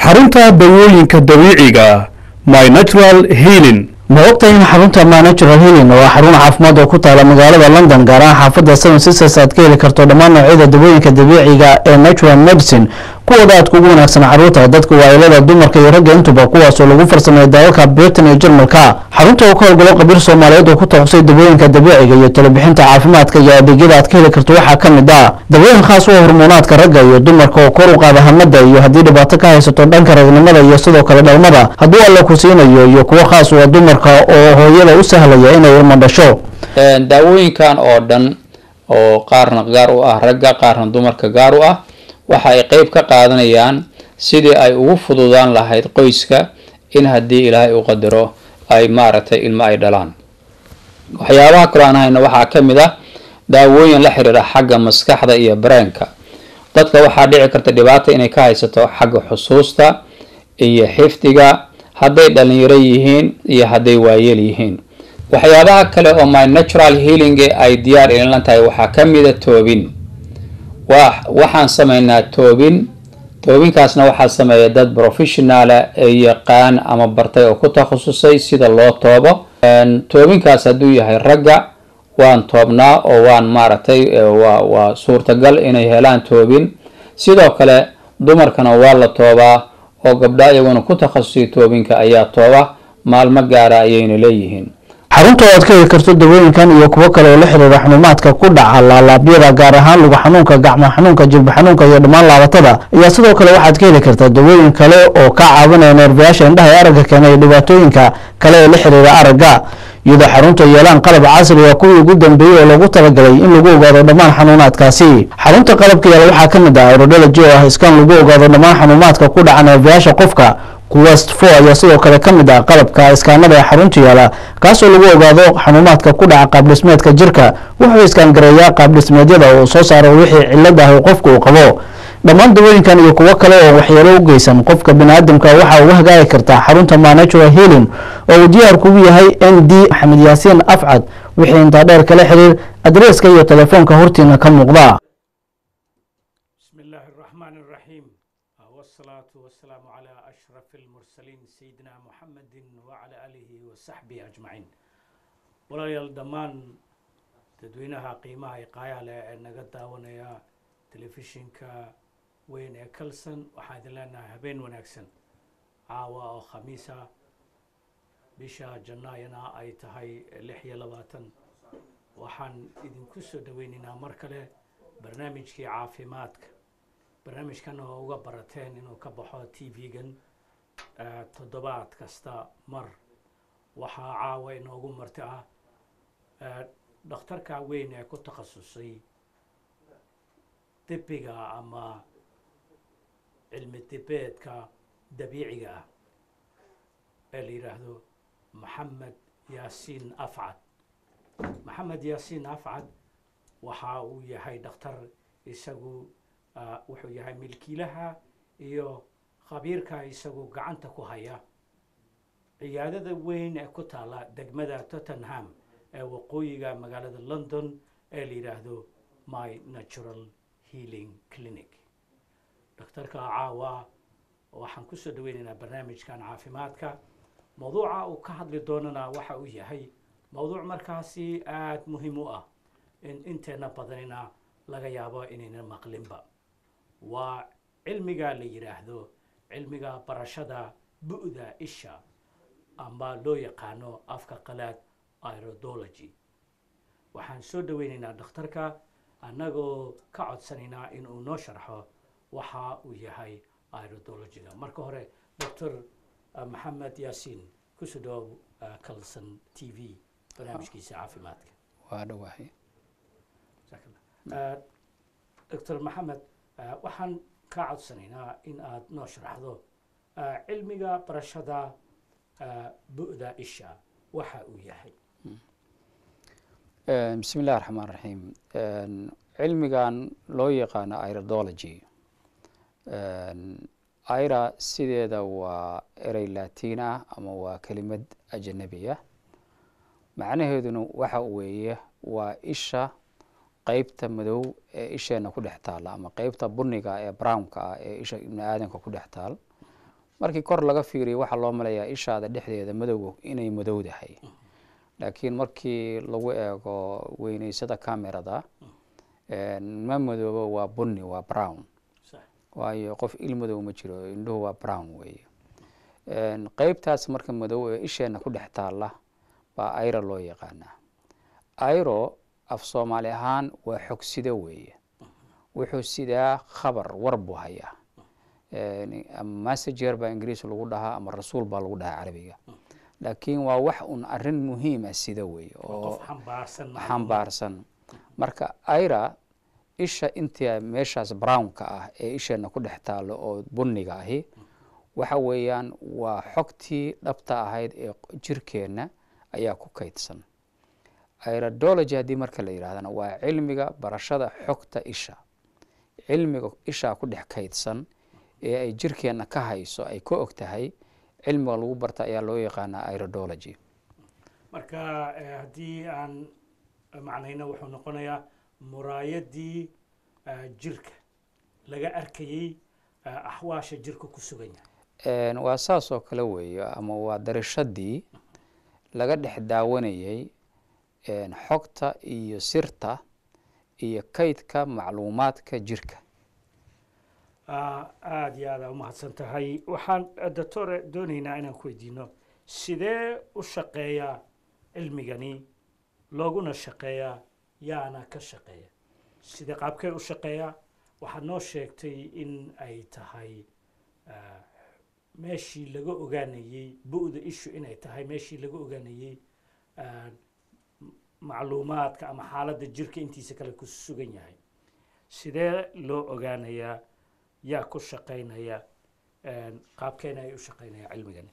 xarunta dawooyinka dabiiciga my natural healing ma ogtahay in xarunta my natural healing oo xarun caafimaad oo ku taala magaalada london gaar ahaan xaafadda seven sisters aad ka heli karto dhammaan noocyada dawooyinka dabiiciga ee natural medicine kuwooda aad kugu wanaagsan caruurta dadka waailada dumarka iyo ragga intuba kuwaasoo lagu farsameeya dalalka britain iyo jarmalka xarunta oo ka howlgalo qabiir soomaaliyeed oo ku takhusay dawooyinka dabiiciga iyo talabixinta caafimaadka iyo adeegyada aad ka heli karto waxaa ka mid ah dawooyin khaas u hormoonaadka ragga iyo dumarka oo kor u qaada hamada iyo haddii dhibaato ka haysato dhanka ragnimada iyo sidoo kale dhalmada hadduu alla ku siinayo iyo kuwo khaas u ah dumarka oo hooyada u sahlaya inay ilmo dhasho daawooyinkan oo dhan oo qaarna gaar u ah ragga qaarna dumarka gaar u ah waxa ay qeyb ka qaadanayaan sidii ay ugu fududaan lahayd qoyska in haddii ilaahay u qadaro ay maaragtay ilmo ay dhalaan waxyaabaha kaloo aan hayno waxaa ka mid ah daawooyin la xiriira xagga maskaxda iyo bareenka dadka waxaa dhici karta dhibaata inay ka haysato xagga xusuusta iyo xifdiga hadday dhalinyaro yihiin iyo hadday waayeel yihiin waxyaabaha kale oo my natural healing ay diyaar ilinlan tahay waxaa ka mida toobin waxaan sameynaa toobin toobinkaasna waxaa sameeya dad professionaala ee yaqaan ama bartay oo ku takhasusay sida loo toobo toobinkaas hadduu yahay ragga waan toobnaa oo waan maaragtay waa waa suurtagal inay helaan toobin sidoo kale dumarkana waa la toobaa oo gabdha iyaguna ku takhasusay toobinka ayaa tooba maalmo gaara ayayna leeyihiin xarunta oo aad ka heli karto dawooyinkan iyo kuwo kale oo la xiriira xanuumaadka ku dhaca laalaabyada gaar ahaan lugu xanuunka gacmo xanuunka jilba xanuunka iyo dhammaan laabatada ayaa sidoo kale waxaad ka heli kartaa dawooyin kale oo ka caawinaya neerbayaasha indhaha ee aragga keena iyo dhibaatooyinka kale ee la xiriira aragga iyadoo xarunta yeelaan qalab casri ah kuwii ugu dambeeyey oo loogu talagalay in lagu ogaado dhammaan xanuunaadkaasi xarunta qalabka yaala waxaa ka mid ah aerodology oo ah iskaan lagu ogaado dhammaan xanuumaadka ku dhaca neerbayaasha qofka quwest four ayaa sidoo kale ka mid ah qalabka iskaanada ee xarunta yaala kaasoo lagu ogaado xanuumaadka ku dhaca qaabdhismeedka jirka wuxuu iskaangareeyaa qaabdhismeedyada oo soo saaro wixii cilad ah oo qofka uu qabo dhammaan dawooyinkan iyo kuwo kale oo waxyeelo u geysan qofka baniaadamka waxaa uga hagaagi kartaa xarunta manatural healing oo uu diyaar kugu yahay n d maxamed yaasiin afcad wixii intaa dheer kala xiriir adreeska iyo telefoonka hortiina ka muuqda بسم الله الرحمن الرحيم والصلاة والسلام على أشرف المرسلين سيدنا محمد وعلى آله وصحبه أجمعين walaalayaal dhammaan dadweynaha qiimaha iqaayaha leh ee naga daawanaya telefishinka weyn ee kalson waxaan idin leenahay habeen wanaagsan caawa oo khamiisa bisha janaayana ay tahay lix iyo labaatan waxaan idinku soo dhaweynaynaa mar kale barnaamijkii caafimaadka barnaamijkan oo uga barateen inuu ka baxo t v-gan toddobaad kasta mar waxaa caawa inoogu marti ah dhakhtarka weyn ee ku takhasusay dibiga ama cilmi dibeedka dabiiciga ah ee la yidhaahdo maxamed yaasiin afcad maxamed yaasiin afcad waxa uu yahay dhakhtar isagu wuxuu yahay milkiilaha iyo khabiirka isagu gacanta ku haya ciyaadada weyn ee ku taala degmada tottenham ee waqooyiga magaalada london ee la yidhaahdo my natural healing clinic dhakhtarka caawa waxaan kusoo dhaweynaynaa barnaamijkan caafimaadka mawduuca uu ka hadli doonana waxa uu yahay mawduuc markaasi aada muhiim u ah in inteena badanina laga yaabo inayna maqlinba waa cilmiga la yidhaahdo cilmiga barashada bu'da isha amba loo yaqaano afka qalaad irodology waxaan soo dhaweynaynaa dhakhtarka annagoo ka codsanaynaa inuu noo sharxo waxa uu yahay irodologyga marka hore doctor maxamed yaasiin kusoo dhawow calson t v barnaamijkiisa caafimaadka waa dhawahay doctor maxamed waxaan kaa codsanaynaa in aad noo sharaxdo cilmiga barashada bu'da isha waxa uu yahay bismi illahi raxmaan raxiim cilmigan loo yaqaano irodology ira sideeda waa erey latiin ah ama waa kelimad ajanabi ah macnaheeduna waxa weeye waa isha qeybta madow ee isheena ku dhex taala ama qeybta buniga ee brownka ah ee isha ibni aadanka ku dhex taal markii kor laga fiiriyo waxaa loo malayaa ishaada dhexdeeda madowga inay madowdahay laakiin markii lagu eego weyneysada camerada ma madoobo waa bunni waa brown sax waayo qof il madow ma jiro indhuhu waa brown weeye qeybtaas marka madow ee isheena ku dhex taalla baa ayro loo yaqaanaa ayro af soomaali ahaan waa xogsida weeye wuxuu sidaa khabar war buu hayaa ama massager baa ingiriis lagu dhahaa ama rasuul baa lagu dhahaa carabiga laakiin waa wax un arin muhiima sida weeye waa oo qof xambaarsan xambaarsan marka ayra isha inta meeshaas brownka ah ee isheena ku dhex taalo oo bunniga ahi waxa weeyaan waa xogtii dhabta ahayd ee jirkeenna ayaa ku kaydsan iradology haddii marka la yidhahdana waa cilmiga barashada xogta isha cilmiga ishaa ku dhex kaydsan ee ay jirkeenna ka hayso ay ka og tahay cilmiga lagu barta ayaa loo yaqaanaa iradology marka eh, haddii aan macnayno wuxuu noqonayaa muraayadii eh, jirka laga arkayey eh, axwaasha jirka ku sugan yahay Een, waa saas oo kale weeye ama waa darashadii laga dhex daawanayay een, xogta iyo sirta iyo kaydka macluumaadka jirka Ah, aada iyo aada umahadsan tahay waxaan eh, doctore doonaynaa inaan ku weydiino sidee u shaqeeyaa cilmigani looguna shaqeeyaa yaana ka shaqeeya sidee qaabkee u shaqeeyaa waxaad noo sheegtay in ay tahay ah, meeshii laga ogaanayey bu-da ishu inay tahay meeshii laga ogaanayey ah, m- macluumaadka ama xaaladda jirka intiisa kale ku sugan yahay sidee loo ogaanayaa yaa ku shaqaynaya een, qaabkeena ay u shaqaynaya cilmigani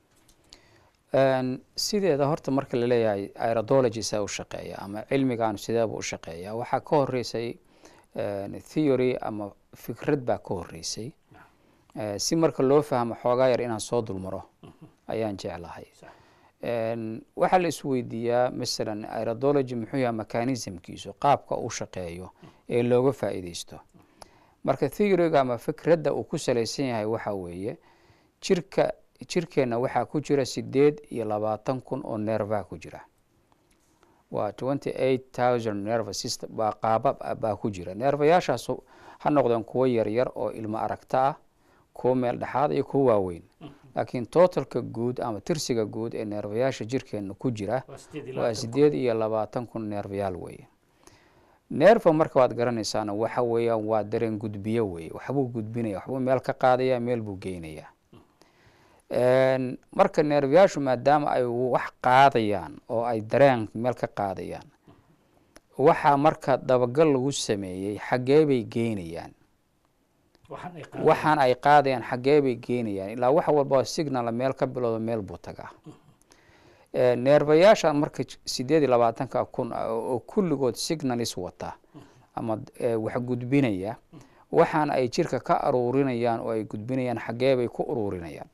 Een, sideeda horta marka la leeyahay iradology saa u shaqeeya ama cilmigan sideeba u shaqeeya waxaa ka horeysay een, theory ama fikrad baa ka horeysay Eh, si marka loo fahmo xoogaa yar inaan soo dulmaro ayaan jeclahay Sax. Een, waxaa la isweydiiyaa masalan iradology muxuu yahay mechanismkiisu qaabka uu shaqeeyo ee looga faa'iideysto marka theoryga ama fikradda uu ku salaysan yahay waxa weeye jirka jirkeenna waxaa ku jira sideed iyo labaatan kun oo nerva ku jira waa twenty eight thousand nerve system baa qaabab ah baa ku jira neerfayaashaas ha noqdeen kuwo yaryar oo ilmo aragta ah kuwo meel dhexaad iyo kuwo waaweyn laakiin totalka guud ama tirsiga guud ee neerfayaasha jirkeenna ku jira waa sideed iyo waa labaatan sideed iyo labaatan kun neerfayaal weeye neerfa marka waad garanaysaana waxa weeyaan waa dareen gudbiyo weeye waxbuu gudbinaya waxbuu meel ka qaadaya meel buu geynayaa Een, marka neerfayaashu maadaama ay wax qaadayaan oo ay dareen meel ka qaadayaan waxaa marka dabagal lagu sameeyey xaggee bay geynayaan waxaan ay qaadeen waxaan ay qaadayaan xaggee bay geynayaan ilaa wax walba oo signal meel ka bilowda meel buu tagaa Ee, neerfayaasha marka j- sideed iyo labaatanka kun ah oo oo kulligood signalis wata ama ee, wax gudbinaya waxaan ay jirka ka aruurinayaan oo ay gudbinayaan xaggee bay ku ururinayaan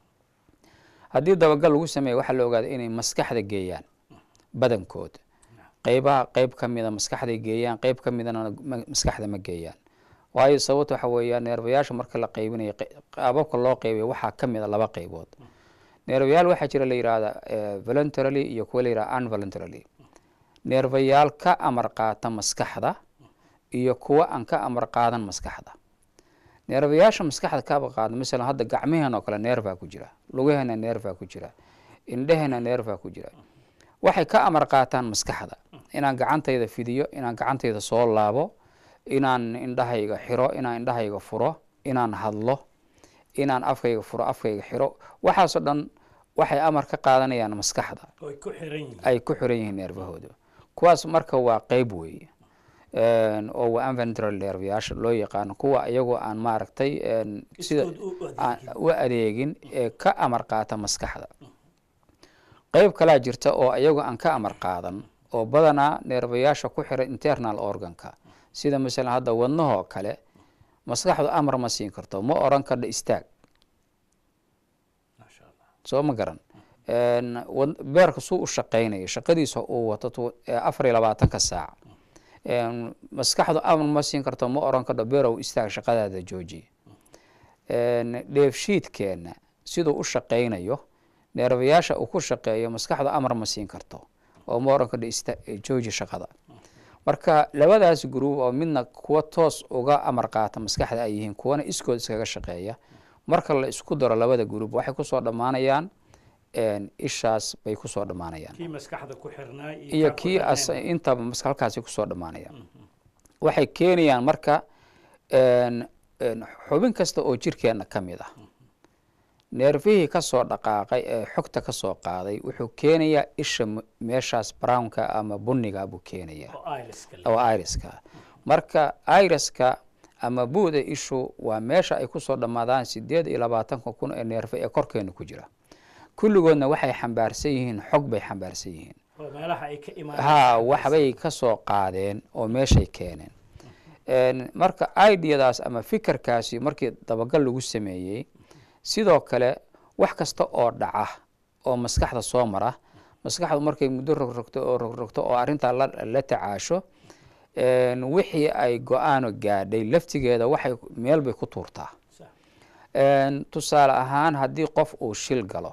haddii dabagal lagu sameeya waxaa la ogaaday inay maskaxda geeyaan badankood qeybaha qeyb ka mida maskaxday geeyaan qeyb ka midana ma- maskaxda ma geeyaan waayo sababta waxa weeyaa neerfayaasha marka la qeybinayo qe- qaababka loo qeybayo waxaa ka mida laba qeybood neerfayaal waxaa jira la yidhaahda eh, voluntarily iyo kuwa la yidhahda unvoluntarily neerfayaal ka amar qaata maskaxda iyo kuwa aan ka amar qaadan maskaxda neerfayaasha maskaxda ka amar qaada masalan hadda gacmaheen oo kale neerfaa ku jira lugaheena neerfaa ku jira indheheena neerfaa ku jira waxay ka amar qaataan maskaxda inaan gacantayda fidiyo inaan gacantayda soo laabo inaan indhahayga xiro inaan indhahayga furo inaan hadlo inaan afkayga furo afkayga xiro waxaasoo dhan waxay amar ka qaadanayaan maskaxda oo ay ku xiran yihiin ay ku xiran yihiin neerfahooda kuwaas marka waa qeyb weeye Een, oo waa inventory neerfayaasha loo yaqaano kuwa iyagoo aan maaragtay een, sida Iskood u adeegin. aan u adeegin ee ka amar qaata maskaxda qeyb kalaa jirta oo iyagoo aan ka amar qaadan oo badanaa neerfayaasha ku xiran internal organka sida masalan hadda wadnahoo kale maskaxdu amar ma siin karto ma oran kardha istaag maasha allah soo ma garan Een, wad- beerka suu u shaqaynayo shaqadiisa uu wato tu- ee afar iyo labaatanka saac Een, maskaxdu amar ma siin karto ma oran kardho beerow istaag shaqadaada jooji een, dheefshiidkeenna siduu u shaqaynayo neerfayaasha uu ku shaqeeyo maskaxdu amar ma siin karto oo ma oran kardha ista jooji shaqada marka labadaas gruub oo midna kuwa toos uga amar qaata maskaxda ay yihiin kuwana iskood iskaga shaqeeya marka la isku daro labada gruub waxay kusoo dhammaanayaan een, ishaas bay kusoo dhammaanayaan kii maskaxda ku xirnaa iyo kaa ku kii as xirnayn. intaba mas- halkaasi kusoo dhammaanayaan waxay keenayaan marka een, een, xubin kasta oo jirkeenna ka mid ah neerfihii ka soo dhaqaaqay ee xogta ka soo qaaday wuxuu keenayaa isha m- meeshaas brownka ama bunniga buu keenayaa oo iriska la- oo iriska marka iriska ama buuda ishu waa meesha ay kusoo dhammaadaan sideed iyo labaatanka kun ee neerfe ee korkeena ku jira kulligoodna waxay xambaarsan yihiin xog bay xambaarsan yihiin oo meelaha ay ka imaan ha waxbay ka soo qaadeen oo meeshay keeneen Een, marka ideadaas ama fikirkaasi markii dabagal lagu sameeyey sidoo kale wax kasta oo dhaca oo maskaxda soo mara maskaxdu markay muddo rogrogto oo rogrogto oo arrintaa la, la tacaasho een, wixii ay go-aano gaadhay laftigeeda waxay meel bay ku tuurtaa Sax. Een, tusaale ahaan haddii qof uu shil galo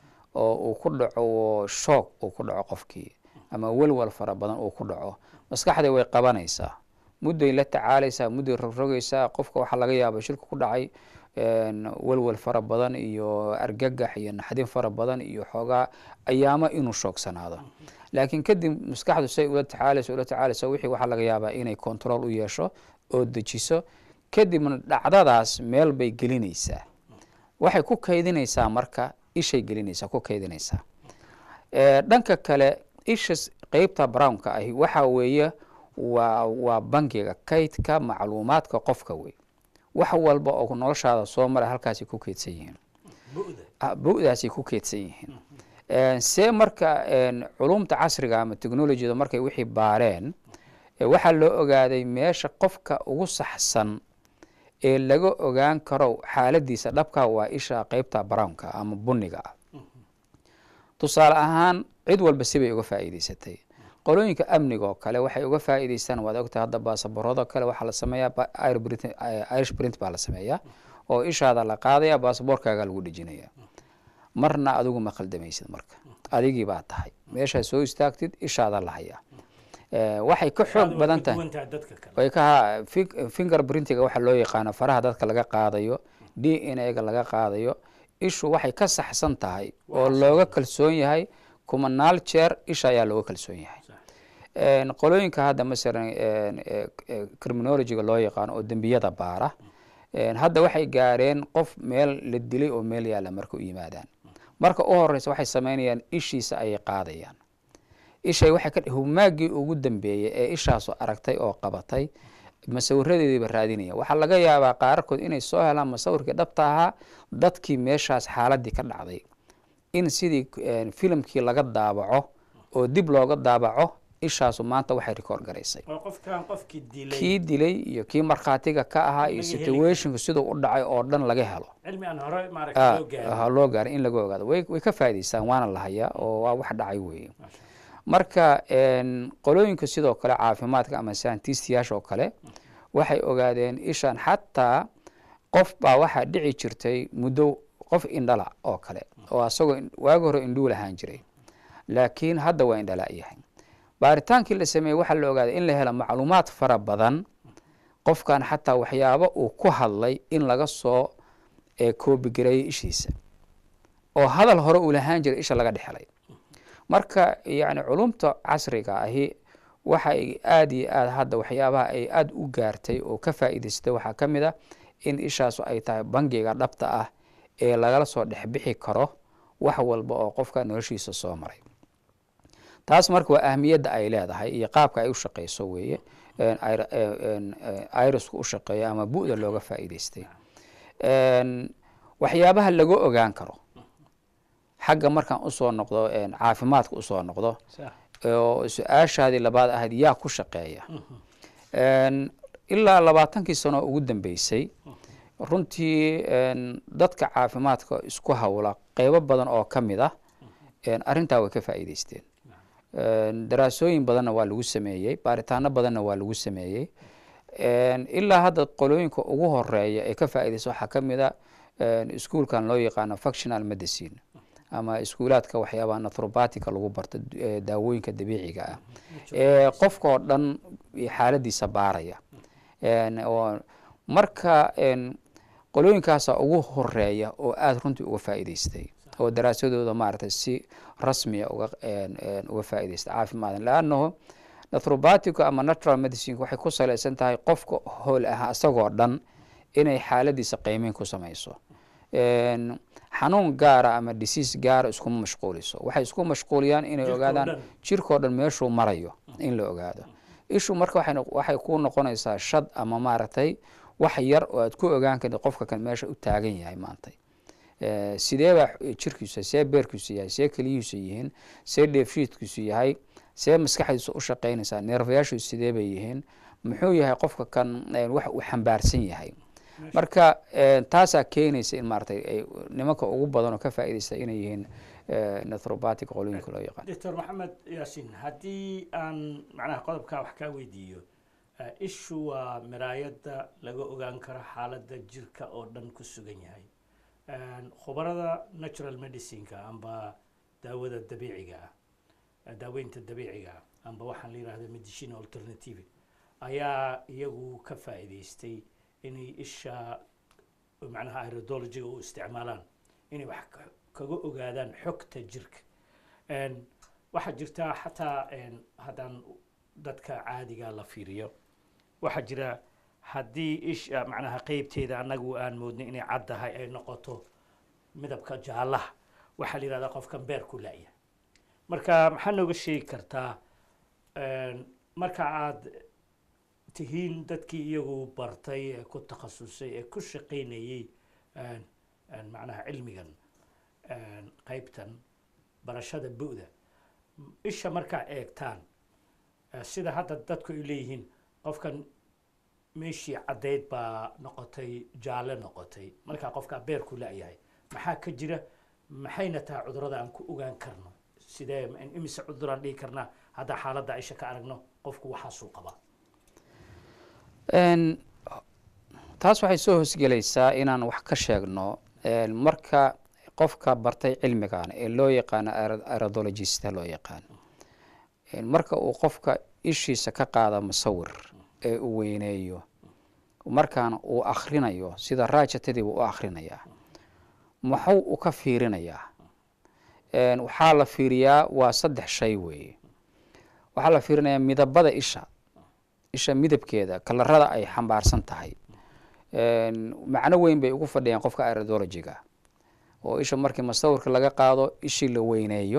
oo uu ku dhaco shoog uu ku dhaco qofkii ama welwel fara badan uu ku dhaco maskaxda way qabanaysaa mudday la tacaalaysaa mudday rogrogaysaa qofka waxaa laga yaaba shilka ku dhacay een, welwel fara badan iyo argagax iyo naxdin fara badan iyo xoogaa ayaamo inuu shoogsanaado laakiin kadib maskaxdu say ula tacaalayso ula tacaalayso wixii waxaa laga yaabaa inay control u yeesho oo dejiso kadibna dhacdadaas meel bay gelinaysaa waxay ku kaydinaysaa marka ishay gelinaysaa ku kaydinaysaa Ee, dhanka kale isha s- qeybta brownka ahi waxa weeye waa waa bangiga kaydka macluumaadka qofka wey wax walba oo noloshaada soo mara halkaasay ku keydsan yihiin bu'da Ah, bu-daasay ku keydsan yihiin Een, see marka een, culumta casriga ama technologyda markay wixii baareen ee waxaa loo ogaaday meesha qofka ugu saxsan ee laga ogaan karo xaaladiisa dhabka waa isha qeybta brownka ama bunniga ah tusaale ahaan cid walba sibay uga faa'iidaysatay qolooyinka amniga oo kale waxay uga faa'iidaystaan waad ogtahay hadda baasaboorada kale waxaa la sameeyaa ba- Irish print- eh, irish print baa la sameeyaa oo ishaada la qaadaya baasaboorkaaga lagu dhejinaya marna adigu ma khaldamaysid marka adigii baa tahay meeshaa soo istaagtid ishaada la hayaa Eh, waxay ka xoog Aad way badan ka tahay duwan tahay dadka kale way ka fi- fingerprintiga waxaa loo yaqaano faraha dadka laga qaadayo d n a ga laga qaadayo ishu waxay ka saxsan tahay oo looga kalsoon yahay kumanaal jeer isha ayaa looga kalsoon yahay Een, qolooyinka hadda masalan een, ee, ee, criminologyga loo yaqaano oo dembiyada baara een, hadda waxay gaareen qof meel la dilay oo meel yaalla marka u yimaadaan marka u horeysa waxay sameynayaan ishiisa ayay qaadayaan ishay waxay ka humaaggii ugu dambeeyey ee ishaasu aragtay oo qabatay masawiradeediiba raadinaya waxaa laga yaabaa qaarkood inay soo helaan masawirkii dhabta ahaa dadkii meeshaas xaaladii ka dhacday in sidii een, filimkii laga daabaco oo dib looga daabaco ishaasu maanta waxay rikoor garaysay oo qofkan qofkii dilay kii dilay iyo kii markhaatiga ka ahaa iyo Laga heli situationka siduu u dhacay oo dhan laga helo cilmi aan hore maaragta Ah, loo gaarin ha loo gaaray in laga ogaado way way ka faa'iidaystaan waana la hayaa oo waa wax dhacay weeye Masha marka een, qolooyinka sidoo kale caafimaadka ama scientistiyaasha oo kale waxay ogaadeen ishan xataa qof baa waxaa dhici jirtay muddo qof indhala oo kale oo asagoo in- waagi hore indhuu lahaan jiray laakiin hadda waa indhala yahay baaritaankii la sameeyey waxaa la ogaaday in la helo macluumaad fara badan qofkan xataa waxyaabo uu ku hadlay in laga soo ee koobigareeyey ishiisa oo hadal hore uu lahaan jiray isha laga dhexelay marka yani culumta casriga ahi waxay aada iyo aad hadda waxyaabaha ay aada u gaartay oo ka faa'iidaystay waxaa ka mid a in ishaasu ay tahay bangiga dhabta ah ee lagala soo dhexbixi karo wax walba oo qofka noloshiisa soo maray taas marka waa ahmiyadda ay leedahay iyo qaabka ay u shaqeyso weeye een, ir- een, een, irisku u shaqeeyo ama bu'da looga faa'iidaystay Een, waxyaabaha laga ogaan karo xagga markaan usoo noqdo een, caafimaadka usoo noqdo sax oo su-aashaadii labaad ahayd yaa ku shaqeeya Een, ilaa labaatankii sano ugu dambeysay runtii een, dadka caafimaadka isku hawla qeybo badan oo ka mid ah een, arrintaa way ka faa'iidaysteen Een, daraasooyin badanna waa lagu sameeyey baaritaano badanna waa lagu sameeyey ilaa hadda qolooyinka ugu horeeya ee ka faa'iidaysa waxaa ka mid a iskuolkan loo yaqaano functional medicine ama iskuulaadka waxyaabaha nathrobatica lagu barto daawooyinka dabiiciga ah ee qofka oo dhan xaaladiisa baaraya oo marka qolooyinkaasa ugu horeeya oo aada runtii uga faa'iidaystay oo daraasadooda maaragtay si rasmiya uga uga faa'iidaystay caafimaad leannahu nathrobatica ama natural medicine waxay ku salaysan tahay qofka hool ah isagoo dhan inay xaaladiisa qiimeyn ku samayso xanuun gaara ama disease gaara iskuma mashquuliso waxay isku mashquuliyaan inay ogaadaan jirkao dhan meeshuu marayo in la ogaado ishu marka waxay ku noqonaysaa shad ama maaragtay wax yar oo aad ku ogaan kartid qofka kan meesha u taagan yahay maanta sidee baa jirkiisa see beerkiisu yahay see keliyihiisu yihiin see dheefshiidkiisu yahay see maskaxdiisu u shaqaynaysaa neerfayaashiisu sidee bay yihiin muxuu yahay qofka kan wax uu xambaarsan yahay marka taasaa keenaysa in maaratay nimanka ugu badan oo ka faa'iidaysta inay yihiin nathrobatic qolooyinka loo yaqaan doctor maxamed yaasin haddii aan macnaha qodobkaa wax kaa weydiiyo ishu waa miraayadda laga ogaan karo xaaladda jirka oo dhan ku sugan yahay khubarada natural medicineka amba daawada dabiiciga ah daaweynta dabiiciga ah amba waxaan la yihahda medicine alternative ayaa iyagu ka faa'iidaystay inay isha macnaha irodologiga u isticmaalaan inay wax kaga ogaadaan xogta jirka waxaa jirtaa xataa haddaan dadka caadiga la fiiriyo waxaa jira haddii isha macnaha qeybteeda annagu aan moodnay inay caddahay ay noqoto midabka jaallaha waxaa la yihahdaa qofkan beer ku la'ya marka maxaa nooga sheegi kartaa marka aad tihiin dadkii iyagu bartay ee ku takhasusay ee ku shaqaynayey macnaha cilmigan qeybtan barashada bu'da isha markaa eegtaan sida hadda dadku ay leeyihiin qofkan meeshii caddayd baa noqotay jaalle noqotay markaa qofkaa beer ku la'yahay maxaa ka jira maxayna tahay cudurada aan ku ogaan karno sidee imise cuduraan dhihi karnaa haddaa xaaladda isha ka aragno qofku waxaasuu qabaa taas waxay soo hoosgelaysaa inaan wax ka sheegno marka qofka bartay cilmigan ee loo yaqaano irodologista loo yaqaano marka uu qofka ishiisa ka qaada musawir ee uu weyneeyo markaana uu akhrinayo sida raajatadiiba u akhrinayaa muxuu u ka fiirinayaa waxaa la fiiriyaa waa saddex shay weeye waxaa la fiirinayaa midabada isha isha midabkeeda kalarada ay xambaarsan tahay macno weyn bay ugu fadhiyaan qofka irodologiga oo isha markii musawirka laga qaado ishii la weyneeyo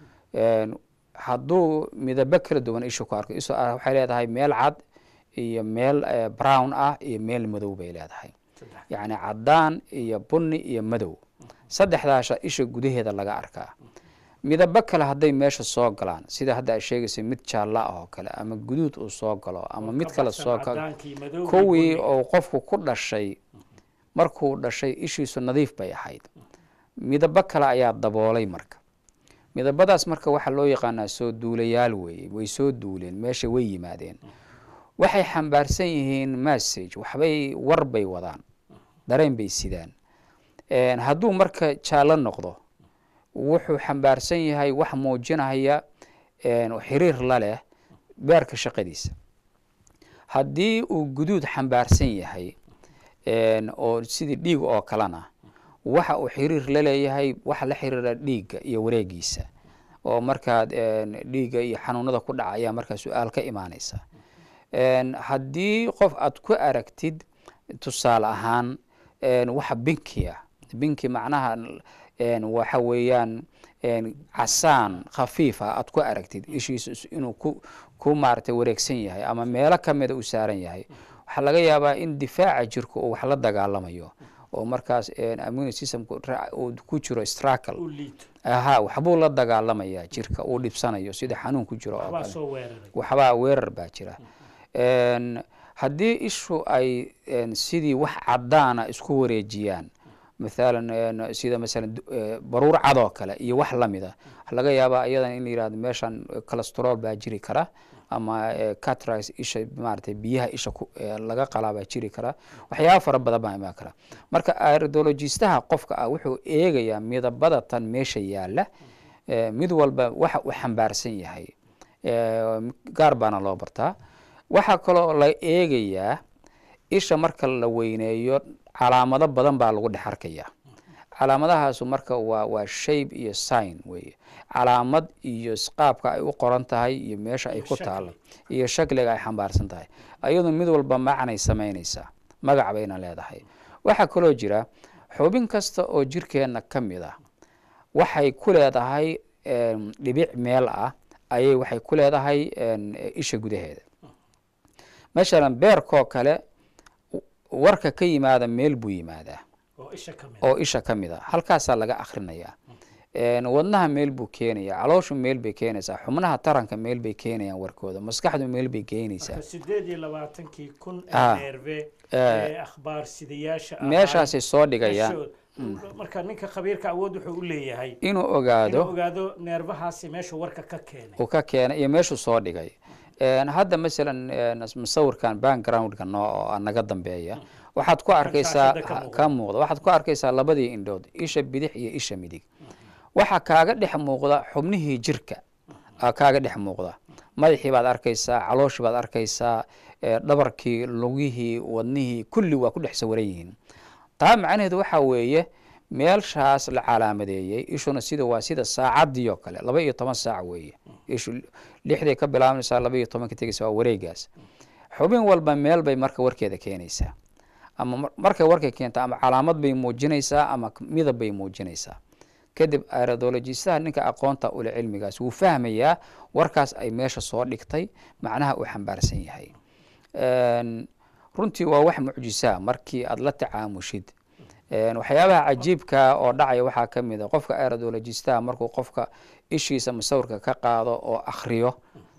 hadduu midabo kala duwan isha ku arko isha waxay leedahay meel cad iyo meel brown ah iyo meel madow bay leedahay yacni caddaan iyo bunni iyo madow saddexdaasha isha gudaheeda laga arkaa midabo kale hadday meesha soo galaan sida hadda ay sheegaysa mid jaalla ah oo kale ama guduud uu soo galo ama mid kale soo kuwii uu qofku ku dhashay markuu dhashay ishiisu nadiif bay ahayd midabo kale ayaa daboolay marka midabadaas marka waxaa loo yaqaanaa soo duulayaal weeye way soo duuleen meesha way yimaadeen waxay xambaarsan yihiin message waxbay war bay wadaan dareen bay sidaan hadduu marka jaallo noqdo wuxuu xambaarsan yahay wax muujinaya xiriir la leh beerka shaqadiisa haddii uu guduud xambaarsan yahay oo sidii dhiig oo kalena waxa uu xiriir la leeyahay waxa la xiriira dhiigga iyo wareegiisa oo markaad dhiigga iyo xanuunada ku dhaca ayaa markaa su-aal ka imaanaysa haddii qof aad ku aragtid tusaale ahaan waxa binkiya binki macnaha waxa weeyaan casaan khafiif ah aad ku aragtid ishiisa inuu ku ku maaragtay wareegsan yahay ama meelo kamida u saaran yahay waxaa laga yaabaa in difaaca jirka uu wax la dagaalamayo oo markaas immune systemku uu ku jiro stracal aha waxbuu la dagaalamaya jirka uu dhibsanayo sida xanuun ku jiro oo kale waxbaa weerar baa jira haddii ishu ay sidii wax caddaana isku wareejiyaan mathalan een, sida masalan du- ee, baruur cad oo kale iyo wax lamid a waxa laga yaabaa iyadan in la yihahdo meeshan cholesterol baa jiri kara ama ee, cataracts isha maaragtay biyaha isha ku ee, laga qalaa baa jiri kara waxyaaba fara badan baa imaan kara marka iridologistaha qofka ah wuxuu eegayaa midabada tan meesha yaala ee, mid walba waxa uu xambaarsan yahay ee, gaar baana loo bartaa waxaa kaloo la eegayaa isha marka la weyneeyo calaamado badan baa lagu dhex arkayaa calaamadahaasu marka waa waa shape iyo sign weeye calaamad iyo s- qaabka ay u qoran tahay iyo meesha ay Iyo ku shakli. taalo iyo shakliga ay xambaarsan tahay ayadu mid walba macnay samaynaysaa magac bayna leedahay waxaa kaloo jira xubin kasta oo jirkeenna ka mid ah waxay ku leedahay em, dhibic meel ah ayay waxay ku leedahay en, isha gudaheeda masalan beerkoo kale w- warka ka yimaada meel buu yimaadaa oo isha ka mid oo isha ka mid a halkaasaa laga akhrinayaa En, wadnaha meel buu keenayaa calooshu meel bay keenaysaa xubnaha taranka meel bay keenayaan warkooda maskaxdu meel bay keenaysaa marka sideed iyo labaatankii kun Ah. ee neerve Eh. ee akhbaar sidayaasha ahaa, meeshaasay soo dhigayaan meeshood- marka ninka khabiirka awood wuxuu u leeyahay inuu inuu ogaado ogaado neerfahaasi meeshu warka ka keenay uu ka keenay iyo meeshuu soo dhigay En, hadda masalan en, musawirkan backgroundka noo oo naga dambeeya waxaad ku arkaysaa shaashada ka muuqda. ka muuqda waxaad ku arkaysaa labadii indhood isha bidix iyo isha midig waxaa kaaga dhex muuqda xubnihii jirka aa kaaga dhex muuqda madaxii baad arkaysaa calooshii baad arkaysaa ee, dhabarkii lugihii wadnihii kulli waa ku dhex sawaran yihiin taa macnaheedu waxaa weeye meelshaas la calaamadeeyey ishuna sida waa sida saacadii oo kale laba iyo toban saac weeye ishu lixday ka bilaabmaysaa laba iyo tobanka tegaysa waa wareegaas xubin walba meel bay marka warkeeda keenaysaa ama mar- markay warkay keenta ama calaamad bay muujinaysaa ama k- midab bay muujinaysaa kadib iridologistaha ninka aqoonta ule cilmigaas wuu fahmayaa warkaas ay meesha soo dhigtay macnaha uu xambaarsan yahay En, runtii waa wax mucjisaa markii aad la tacaamushid En, waxyaabaha cajiibka oo dhacaya waxaa ka mid a qofka iridologistaha markuu qofka ishiisa musawirka ka qaado oo akhriyo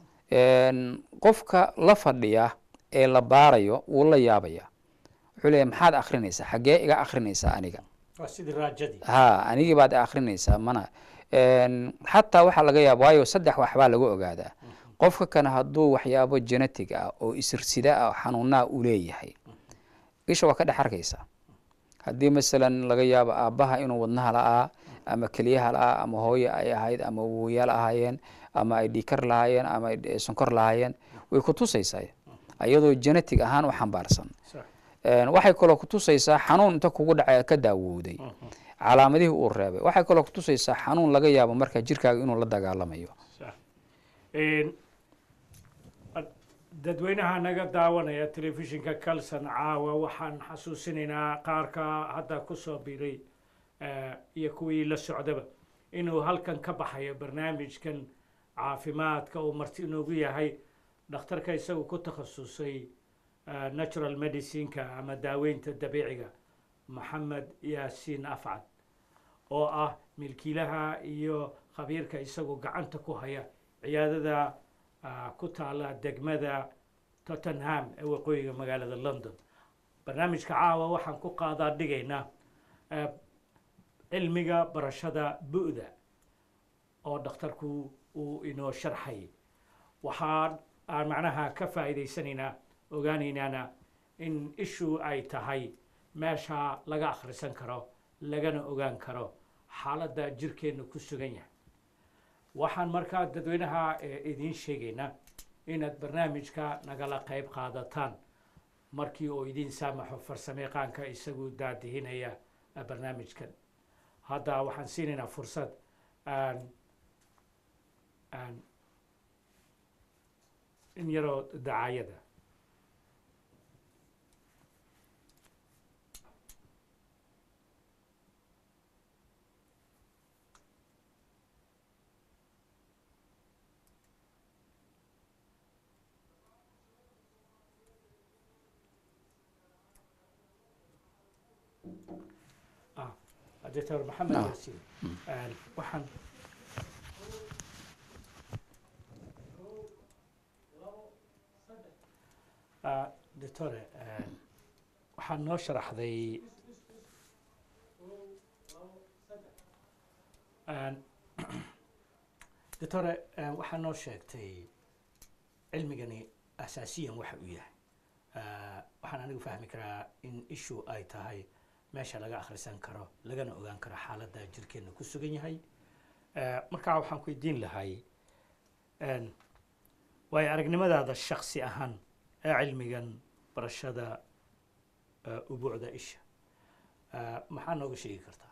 En, qofka la fadhiya ee la baarayo wuu la yaabaya wuxuu leeyahy maxaad akhrinaysaa xaggee iga akhrinaysaa aniga waa sidii raajadii ha anigii baad akhrinaysaa mana En, xataa waxaa laga yaaba waayo saddex waxbaa lagu ogaadaa qofka kan hadduu waxyaabo genetic ah oo isirsida ah oo xanuunaa uu leeyahay isha waa ka dhex arkaysaa haddii masalan laga yaabo aabbaha inuu wadnaha la'aa ama keliyaha la'aa ama hooye ay ahayd ama woyaal ahaayeen ama ay dhiikar lahaayeen ama ay d- sonkor lahaayeen way ku tusaysaa iyadoo genetic ahaan u xambaarsan Sax. En, waxay kaloo kutusaysaa xanuun inta kugu dhacay ka daawowday calaamadihii uu reebay waxay kaloo kutusaysaa xanuun laga yaabo marka jirkaaga inuu la dagaalamayo Sax. Een, ad- dadweynaha naga daawanaya telefishinka calson caawa waxaan xasuusinaynaa qaarka hadda kusoo biray eh, iyo kuwii la socdaba inuu halkan ka baxayo barnaamijkan caafimaadka uu marti inoogu yahay dhakhtarka isagu ku takhasusay eh, natural medicineka ama daaweynta dabiiciga maxamed yaasiin afcad oo ah milkiilaha iyo khabiirka isagu gacanta ku haya ciyaadada ah, ku taala degmada tottenham ee waqooyiga magaalada london barnaamijka caawa waxaan ku qaadaa dhigaynaa eh, cilmiga barashada bu'da oo dhakhtarku uu inoo sharxay waxaa aan macnaha ka faa'iidaysanaynaa ogaanaynaana in ishu ay tahay meesha laga akhrisan karo lagana ogaan karo xaaladda jirkeenna ku sugan yahay waxaan markaa dadweynaha eh, idiin sheegaynaa inaad barnaamijka nagala qayb qaadataan markii uu idiin saamaxo farsamayaqaanka isagu daadihinaya eh, barnaamijkan hadda waxaan siinaynaa fursad aan aan in yaroo dacaayada ah doctor maxamed Ah. yaasiin Een, waxaan Ah, doctore een, waxaad noo sharaxday doctore waxaa noo sheegtay cilmigani asaasiyan waxa uu yahay waxaan anigu fahmi karaa in issue ay tahay meesha laga akhrisan karo lagana ogaan karo xaaladda jirkeenna ku sugan yahay markaa waxaan ku weydiin lahay waayo aragnimadaada shaksi ahaan ee cilmigan barashada ubuucda isha maxaa nooga sheegi kartaa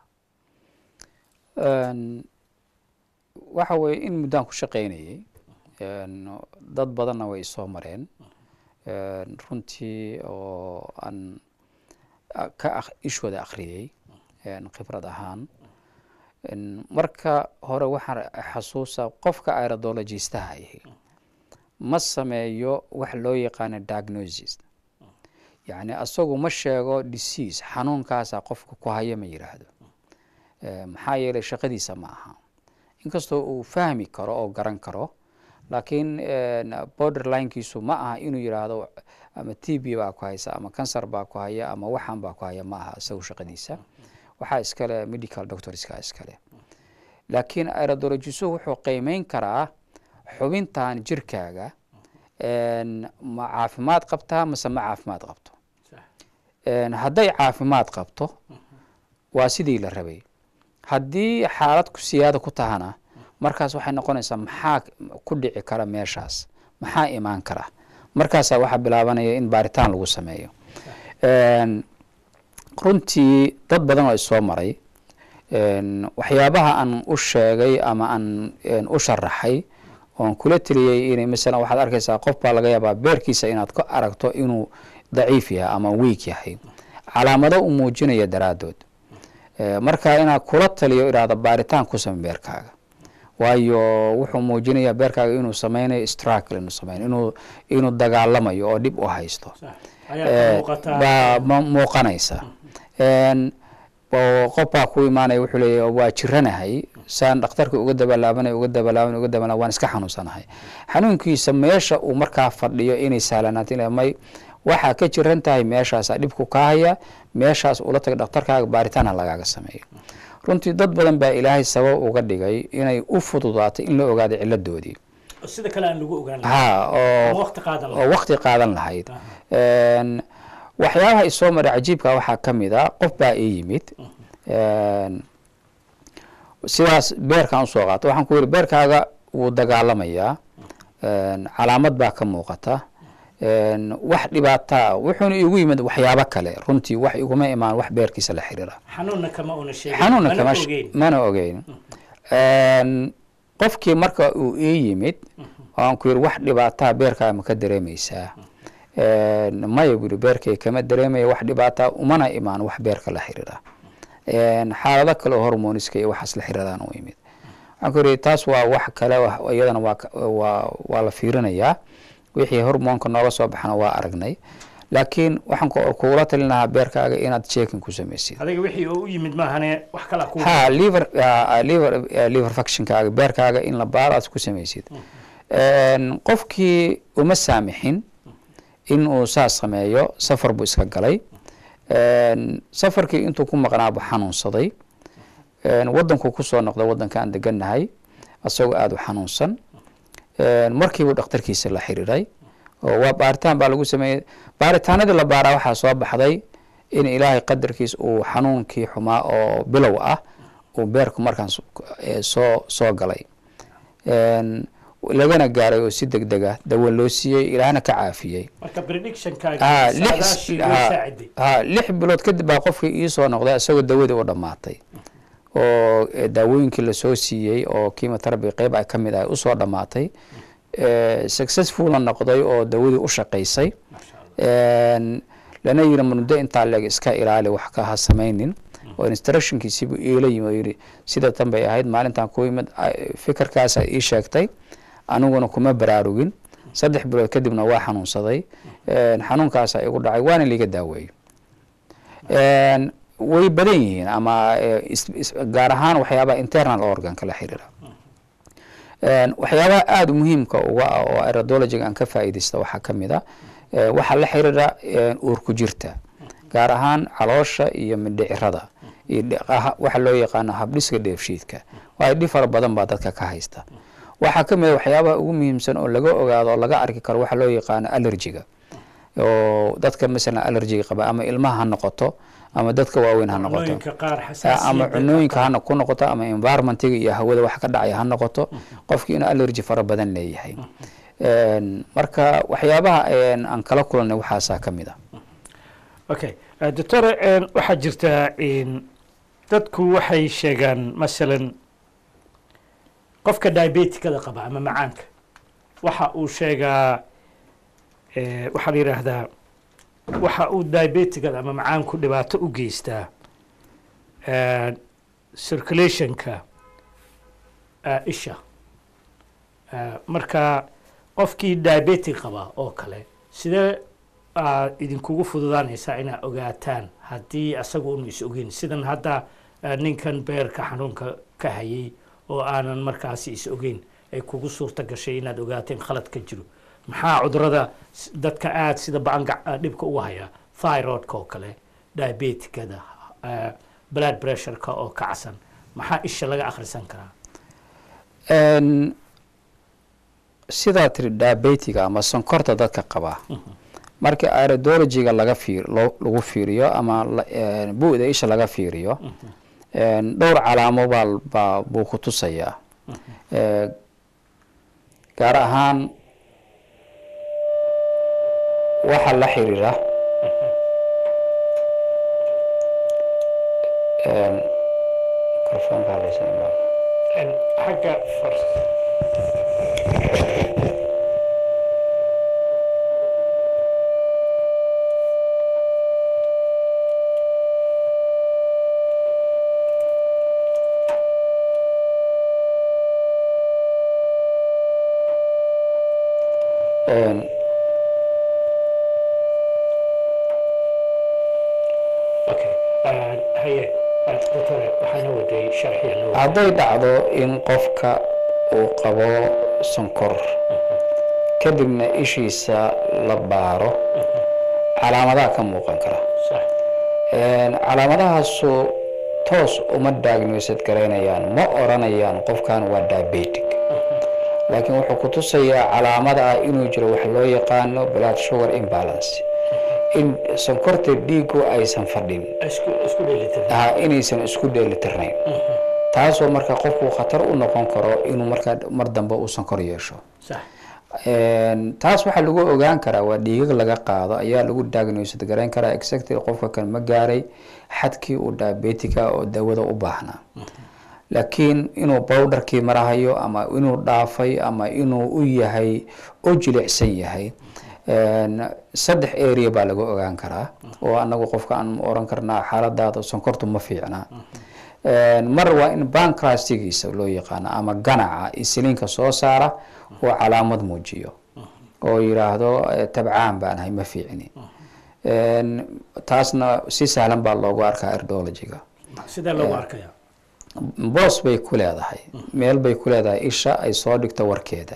waxa weeye in muddaan ku shaqaynayay dad badanna way isoo mareen runtii oo aan ka ishooda akhriyey khibrad ahaan marka hore waxaan xasuusaa qofka aerodologistaha ahi ma sameeyo wax loo yaqaano diagnosis yacni asagu ma sheego disease xanuunkaasaa qofka ku haya ma yidhaahdo maxaa yeelay shaqadiisa ma aha inkastoo uu fahmi karo oo garan karo laakiin borderlinekiisu ma aha inuu yidhaahdo ama t b baa ku haysa ama cancer baa ku haya ama waxan baa ku haya ma aha isagu shaqadiisa waxaa iskale medical doctorska iskale laakiin aerodologisu wuxuu qiimeyn karaa xubintan jirkaaga ma caafimaad qabtaa mase ma caafimaad qabto hadday caafimaad qabto waa sidii la rabay haddii xaalad ku siyaada ku tahana markaas waxay noqonaysaa maxaa ku dhici kara meeshaas maxaa imaan kara markaasaa waxaa bilaabanaya in baaritaan lagu sameeyo runtii dad badan oo isoo maray waxyaabaha aan u sheegay ama aan u sharaxay oon kula teliyey in masalan waxaad arkaysaa qof baa laga yaabaa beerkiisa inaad ka aragto inuu daciif yahay ama weik yahay calaamado u muujinaya daraaddood marka inaad kula taliyo idhaahdo baaritaan ku same beerkaaga waayo wuxuu muujinayaa beerkaaga inuu sameynayo struggle inuu sameynayo inuu inuu dagaalamayo oo dhib u haysto baa muuqanaysa oo qof baa ku imaanaya wuxuu leeyahy waa jiranahay saan dhakhtarka uga dabalaabanay uga dabalaaban uga dabalaa waan iska xanuunsanahay xanuunkiisa meesha uu markaa fadhiyo inay sahlanaato may waxaa ka jiran tahay meeshaasaa dhibku kaa haya meeshaas ula taga dhakhtarkaaga baaritaana lagaaga sameeyo runtii dad badan baa ilaahay sabab uga dhigay inay u fududaato in la ogaado ciladoodii sida kale aan lagu ogaan ha oo oo waqti qaadan lahayd waxyaabaha isoo maray cajiibka waxaa ka mid a qof baa ii yimid sidaas beerkaan usoo qaato waxaan ku yidhi beerkaaga wuu dagaalamayaa calaamad baa ka muuqata wax dhibaataa wuxuuna igu yimid waxyaabo kale runtii wax iguma imaan wax beerkiisa la xiriira xanuunna kama una sheegin xanuunna mana kama ogeyn. mana ogeyn qofkii marka uu ii yimid waan ku yidhi wax dhibaataa beerkaaga ma ka dareemaysaa maya buri beerkay kama dareemaya wax dhibaataa umana imaan wax beerka la xiriira xaalado kale oo hormoniska iyo waxaas la xiriiraan u yimid waxaan ku yidhi taas waa wax kale wa- iyadana waa ka- waa waa la fiirinayaa wixii hormoonka nooga soo baxana waa aragnay laakiin waxaan ku- kugula talin lahaa beerkaaga inaad checking ku samaysid adiga wixii oo u yimid maahane wax kala ku ha liver ah, liver ah, liver functionkaaga beerkaaga in la baaro aad ku samaysid qofkii uma saamixin in uu saas sameeyo safar buu iska galay safarkii intuu ku maqnaa buu xanuunsaday wadankuu kusoo noqday wadanka aan degannahay asagoo aada u xanuunsan markiibuu dhakhtarkiisa la xiriiray oo waa baaritaan baa lagu sameeyey baaritaanadii la baaraa waxaa soo baxday in ilaahay qadarkiis uu xanuunkii xumaa oo bilow ah uu beerku markaan so- eh, soo soo galay lagana gaaray oo si deg deg ah dawo loo siiyey ilaahna ka caafiyey marka predictionkaaga ha lix saadaashii loo ha- saaciday ha lix bilood kadib baa qofkii iisoo noqday isagoo dawadii u dhammaatay oo eh, daawooyinkii lasoo siiyey oo chemotherapy qeyb ay ka mid ah usoo dhammaatay eh, successfulna noqday oo dawadii u shaqaysay masha allah En, lana yiri muddo intaa leeg iska ilaali wax ka ha samaynin oo instructionkiisiibuu iila yimi oo yidhi sida tan bay ahayd maalintan ku yimid ay- fikirkaasa ii sheegtay aniguna kuma baraarugin saddex bilood kadibna waa xanuunsaday En, xanuunkaasaa igu dhacay waana liiga daaweeyey En, way badan yihiin ama eh, is- is- gaar ahaan waxyaabaha internal organka la xiriira En, waxyaabaha aada muhiimka uga ah oo aerodologiga aan ka faa'iidaysta waxaa ka mid a eh, waxaa la xiriira eh, uurku jirta gaar ahaan caloosha iyo mindhicirada iyo dhe- ah- waxa loo yaqaano habdhiska dheefshiidka waayo dhib fara badan baa dadka ka haysta waxaa ka mid a waxyaabaha ugu muhiimsan oo laga ogaado oo laga arki karo waxa loo yaqaano allergiga oo dadka masalan allergiga qaba ama ilmaha ha noqoto ama dadka waaweyn ha noqoto cunooyinka qaar Ah, ama xasaasiyadda cunooyinka hana ku noqoto ama environmentiga iyo hawada wax ka dhacaya ha noqoto qofki inuu allergy fara badan leeyahay Een, marka waxyaabaha een, aan kala kulanay waxaasaa ka mid a okay Eh, doctor eh, waxaa jirta in dadku waxay sheegaan masalan qofka diabetikada qaba ama macaanka waxa uu sheegaa eh, waxaa la yidhaahdaa waxa uu diabetikada ama macaanku dhibaato u geystaa eh, circulationka eh, isha Eh, marka qofkii diabetic qaba oo kale sidee aad idinkugu fududaanaysaa inaad ogaataan haddii asagu unu is ogeyn sidan hadda eh, ninkan beerka xanuunka ka hayay oo aanan markaasi is ogeyn ay kugu suurta gashay inaad ogaateen khalad ka jiro maxaa cudurada s- dadka aada sida bacan dhibka uga haya thyroidka oo kale diabetikada eh, blood pressureka oo kacsan maxaa isha laga akhrisan karaa Een, sidaa tiri diabetiga ama sonkorta dadka qaba marka iridologiga laga fiir loo- lagu fiiriyo ama la- een, bu'da isha laga fiiriyo een, dhowr calaamo baa baa buu ku tusayaa Ee, gaar ahaan waxa la xiriira een, mikrofoonka hadlaysa imaam. xagga Een, okay haye doctore waxaana waday sharxiya noo hadday dhacdo in qofka uu qabo sonkor kadibna ishiisa la baaro calaamadaha ka muuqan kara sax Een, calaamadahaasu toos uma diagnosed garaynayaan ma oranayaan qofkan waa diabetic laakiin wuxuu ku tusayaa calaamada ah inuu jiro wax loo yaqaano blood sugar imbalance in sonkorta dhiigu aysan fadhin isku isku dheelitir ah, inaysan isku dheelitirnayn taasoo marka qofku khatar u noqon karo inuu markaa mar dambe uu sonkor yeesho sax Een, taas waxaa lagu ogaan karaa waa dhiigag laga qaado ayaa lagu diagnosed garayn karaa exactly qofka kan ma gaaray xadkii uu diabetica oo dawada u baahnaa laakiin inuu bowdharkii marahayo ama inuu dhaafay ama inuu u yahay u jilicsan yahay Een, saddex area baa lagu ogaan karaa oo anagu qofka aan oran karnaa xaaladaada sonkortu ma fiicna Een, mar waa in bancrastigiisa loo yaqaano ama ganaca isliinka soo saara oo calaamad muujiyo oo yiraahdo eh, tabcaan baan ahay ma fiicni Een, taasna si sahlan baa loogu arkaa erdologiga sidee loogu arkayaa boos bay ku leedahay meel bay ku leedahay isha ay soo dhigto warkeeda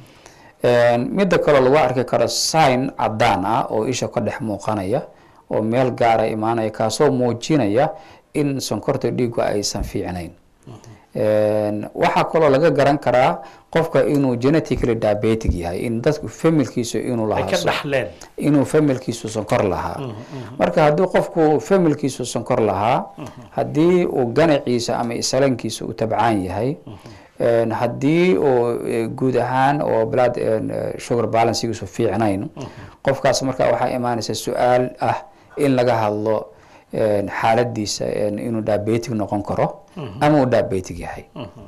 Een, midda kaloo lagu arki karo sign cadaan ah oo isha ka dhex muuqanaya oo meel gaara imaanaya kaasoo muujinaya in sonkorta dhiigu aysan fiicnayn Een, waxaa kaloo laga garan karaa qofka inuu genetically diabetic yahay in dadku familkiisu inuu ay lahaa ka so- dhaxleen inuu familkiisu sonkor lahaa marka haddii qofku familkiisu sonkor lahaa haddii uu ganaciisa ama isalankiisa uu tabcaan yahay een, haddii uu eh, guud ahaan oo blood een, eh, sugar balancegiisu fiicnayn qofkaas marka waxaa imaanaysa su-aal ah in laga hadlo een, xaaladiisa een, inuu diabetic noqon karo ama uu diabetic yahay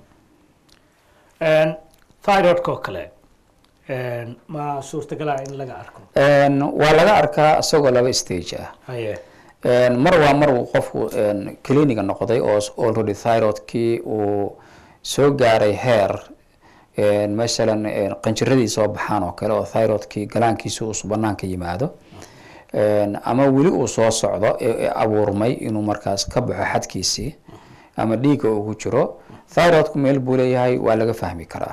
Een, thyroidka oo kale een, ma suurtagalaa in laga arko Een, waa laga arkaa isagoo laba stage ah haye Een, mar waa mar uu qofku een, cliniga noqday oo s- already thyroidkii uu soo gaaray heer een, masalan een, qanjiradii soo baxaan oo kale oo thyroidkii galaankiisa uu banaanka yimaado Een, ama weli uu soo socdo ee ee abuurmay inuu markaas ka baxo xadkiisii ama dhiigga ugu jiro thyroidku meel buu leeyahay waa laga fahmi karaa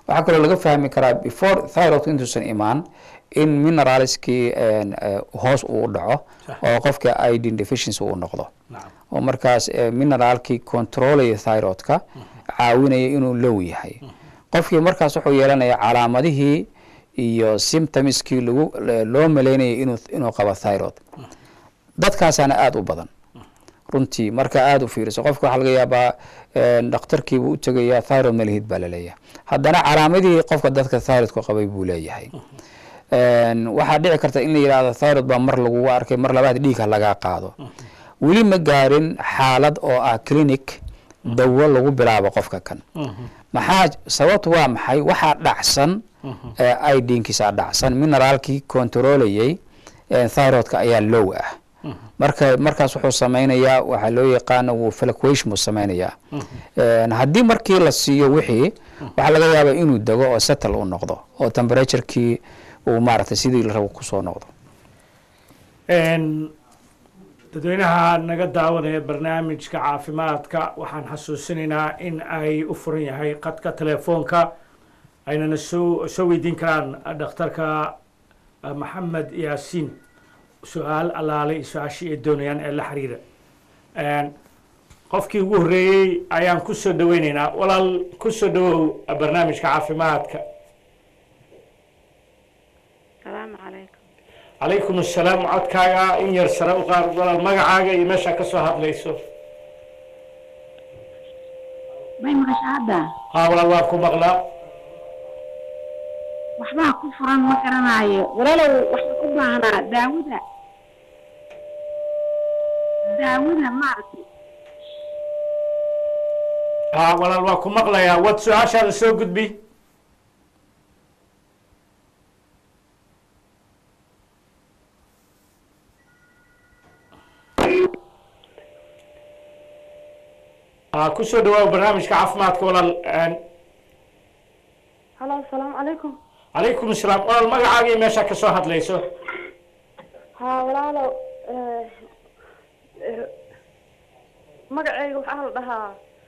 waxaa kaloo laga fahmi karaa before thyroidka intuusan imaan in mineralskii hoos uu dhaco oo qofka idin deficiency uu noqdo nacam oo markaas eh, mineraalkii controlaya thyroidka caawinaya inuu low yahay qofkii markaas wuxuu yeelanaya calaamadihii iyo symptomskii lagu loo malaynayay inuu inuu qabo thyroid dadkaasaana aada u badan runtii marka aada u fiiriso qofka waxaa laga yaabaa eh, dhakhtarkiibuu u tegayaa thyroid malihid baa laleeyahay haddana calaamadihii qofka dadka thyroidka qabay buu leeyahay Een, waxaa dhici karta in la yidhaahdo thyroid baa mar lagugu arkay mar labaad dhiigha lagaa qaado weli ma gaarin xaalad oo ah clinic dawo lagu bilaabo qofka kan maxaa sababtu waa maxay waxaa dhacsan ee idinkiisa dhacsan mineraalkii controlayay ee thyroidka ayaa low ah marka markaas wuxuu sameynayaa waxaa loo yaqaano wuu fluctuation buu sameynayaa Een, haddii markii la siiyo wixii waxaa laga yaabaa inuu dego oo settle u noqdo oo temperaturekii uu maaragtay sidii la rabo kusoo noqdo Een, dadweynaha naga daawanaya barnaamijka caafimaadka waxaan xasuusinaynaa in ay u furan yahay qadka telefoonka aynana soo soo weydiin karaan dhakhtarka eh, maxamed yaasiin su-aal allaale iyo su-aashii ay doonayaan ee la xiriira Een, qofkii ugu horreeyey ayaan ku soo dhaweynaynaa walaal ku soo dhawow barnaamijka caafimaadka السلام عليكم calaykum assalaam codkaaga in yar sare u qaad walaal magacaaga iyo meeshaa ka soo hadlayso may maqasha hadda haa walaal waan ku maqlaa waxbaa ku furan ma garanayo walaalow waxaan u baahnaa daawada daawada maaragtay haa walaal waan ku maqlayaa wad su-aashaada soo gudbi haa ku soo dhawaaw barnaamijka caafimaadka walaal Een, halo asalaamu calaykum calaykum assalaam walaal magacaaga iyo meeshaa ka soo hadlayso haa walaalo magacayga waxaa la dhahaa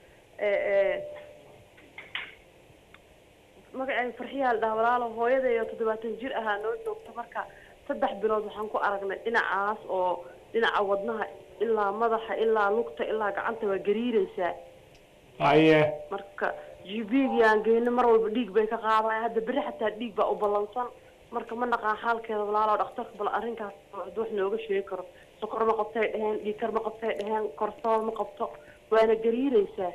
magacayga farxiyaa la dhahaa walaalo hooyadeeyo toddobaatan jir ahaa noo joogta marka saddex bilood waxaan ku aragnay dhinacaas oo dhinaca wadnaha ilaa madaxa ilaa lugta ilaa gacanta waa gariiraysaa haye marka gb-gaan geyno mar walba dhiig bay ka qaadaya hadda beri xataa dhiig baa u ballansan marka ma naqaan xaalkeeda walaalo dhakhtarka bal arrinkaas hadduu wax nooga sheegi karo sokor ma qabtay dheheen dhiigkar ma qabtay dheheen korsool ma qabto waana gariiraysaa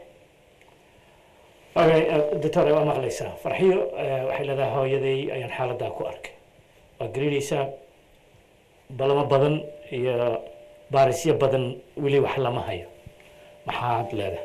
okay doctor waa maqlaysaa farxiyo eh, waxay leedahay hooyaday ayaan xaaladaa ku arkay waa gariiraysaa balamo badan iyo baarisyo badan weli wax lama hayo maxaad leedahay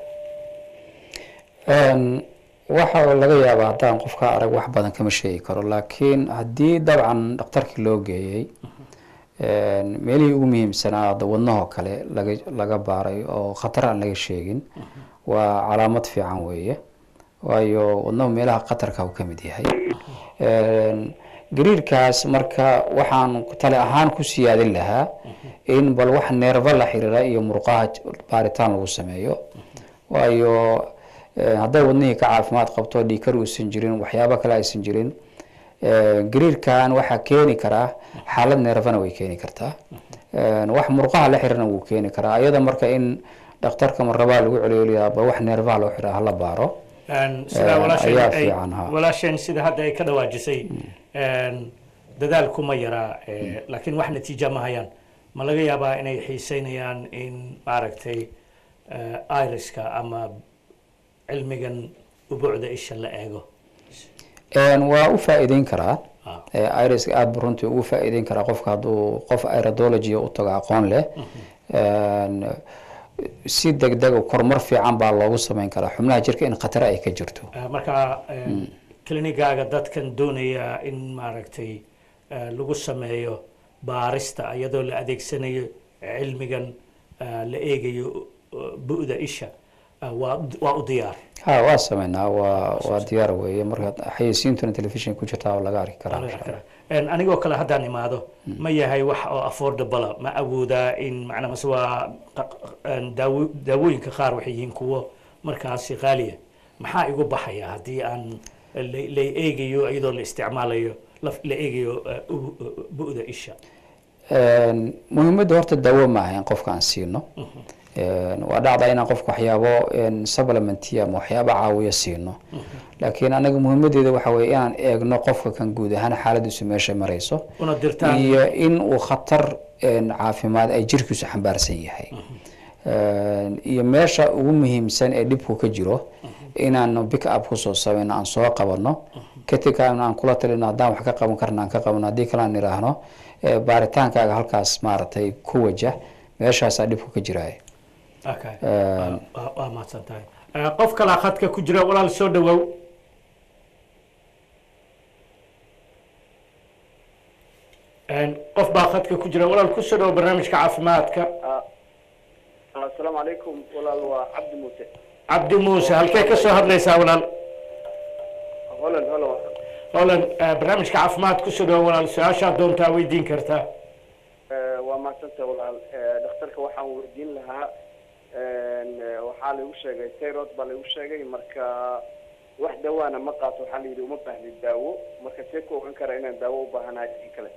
Een, waxa laga yaabaa haddaan qofka arag wax badan kama sheegi karo laakiin haddii dabcan dhakhtarkii loo geeyey een, meelihii ugu muhiimsanaa hadda wadnahoo kale laga laga baaray oo khatar aan laga sheegin waa calaamad fiican weeye waayo wadnahu meelaha khatarka uu ka mid yahay Een, gariirkaas marka waxaan tale ahaan ku siyaadin lahaa in bal wax neerfa la xiriira iyo murqaha baaritaan lagu sameeyo waayo eh, hadday wadnihii ka caafimaad qabto dhiikar uusan jirin waxyaabo kale aysan jirin eh, gariirkan waxaa keeni karaa xaalad neerfana way keeni kartaa Eh, wax murqaha la xiriirna wuu keeni karaa ayada marka in dhakhtarka marrabaa lagu celiyo bal wax neerfaha loo xiraa hala baaro Een, sida Eh, walaasheen ayaa ay- fiican, ha. walaasheen sida hadda ay ka dhawaajisay een, dadaalku ma yaraa eh, laakiin wax natiija ma hayaan ma laga yaabaa inay xiiseynayaan in maaragtay eh, iriska ama cilmigan ubuucda isha la eego Een, waa u faa'iideyn karaa Ah. Eh, iriska aada buu runtii ugu faa'iideyn karaa qofka hadduu qof iridology u tago aqoon leh Een, si degdeg kormar fiican baa loogu sameyn karaa xubnaha jirka in khatar ay ka jirto Eh, marka eh, klinigaaga dadkan doonaya in maaragtay eh, lagu sameeyo baarista iyadoo la adeegsanayo cilmigan eh, la eegayo eh, bu'da isha eh, waa waa u diyaar ha waa sameynaa waa waa diyaar weeye marka xayeysiintuna telefishin ku jirtaa oo laga arki karaa insha Allah. Een, anigoo kale haddaan imaado ma yahay wax oo affordable ma awoodaa in macnaa mase waa qa- een, daawo daawooyinka qaar waxay yihiin kuwo markaasi qaaliya maxaa igu baxaya haddii aan la la eegayo iyadoo la isticmaalayo la- la eegayo eh, u- u- bu'da isha Een, muhiimadda horta daawo ma aha in qofka aan siino Een, waa dhacda inaan qofka waxyaabo een, supplementiya ama waxyaabo caawiya siino laakiin anaga muhiimadeeda waxa weye inaan eegno qofka kan guud ahaan xaaladiisu meesha marayso una dirtaan iyo in uu khatar een, caafimaad ay jirkiisu xambaarsan yahay Een, iyo meesha ugu muhiimsan ee dhibku ka jiro inaanu pick up kusoo samayno aan soo qabano kadibkaan aan kula talino haddaan wax ka qaban karna aan ka qabano haddii kale aan idhaahno eh, baaritaankaaga halkaas maaragtay ku wajah meeshaasaa dhibku ka jiraya Okay. Een, waa waa mahadsan tahay Eh, qof kalaa khadka ku jira walaal soo dhawow Een, qof baa khadka ku jira walaal kusoo dhawow barnaamijka caafimaadka asalaamu calaykum walaal waa cabdi muuse cabdi muuse halkee ka soo hadlaysaa walaal holan holan holan eh, barnaamijka caafimaad kusoo dhawow walaal su-aashaad doontaa weydiin kartaa Eh, waa mahadsanta walaal Eh, dhakhtarka waxaan weydiin lahaa een, eh, waxaa laigu sheegay tayrod baa laigu sheegay marka wax dawaana ma qaato waxaa la yidhi uma baahni daawo marka see ku ogan kara inaan daawo u baahanahay in kale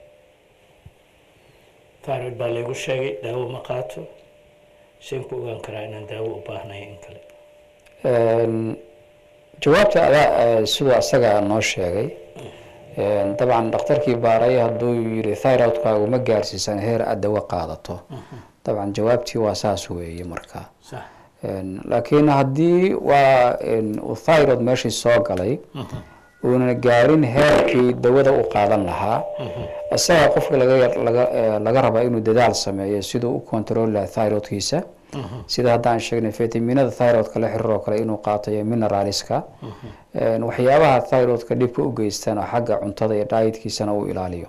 thyroid baa laygu sheegay daawo ma qaato seen ku ogaan karaa inaan daawo u baahnay in kale Een, jawaabta adaa eh, siduu asaga noo sheegay Een, dabcan dhakhtarkii baaray hadduu yiri thyroidkaagu ma gaarsiisan heer aad dawo qaadato dabcan jawaabtii waa saas weeye marka sax Een, laakiin haddii waa een, uu thyroid meeshii soo galay uuna gaarin heerkii dawada u qaadan lahaa isaga qofka laga yar- laga eh, laga rabaa inuu dadaal sameeyo siduu u control lahaa thyroidkiisa sida haddaan sheegnay fitaminada thyroidka la xiriir oo kale inuu qaato iyo mineralska Een, waxyaabaha thyroidka dhibka u geystana xagga cuntada iyo dietkiisana uu ilaaliyo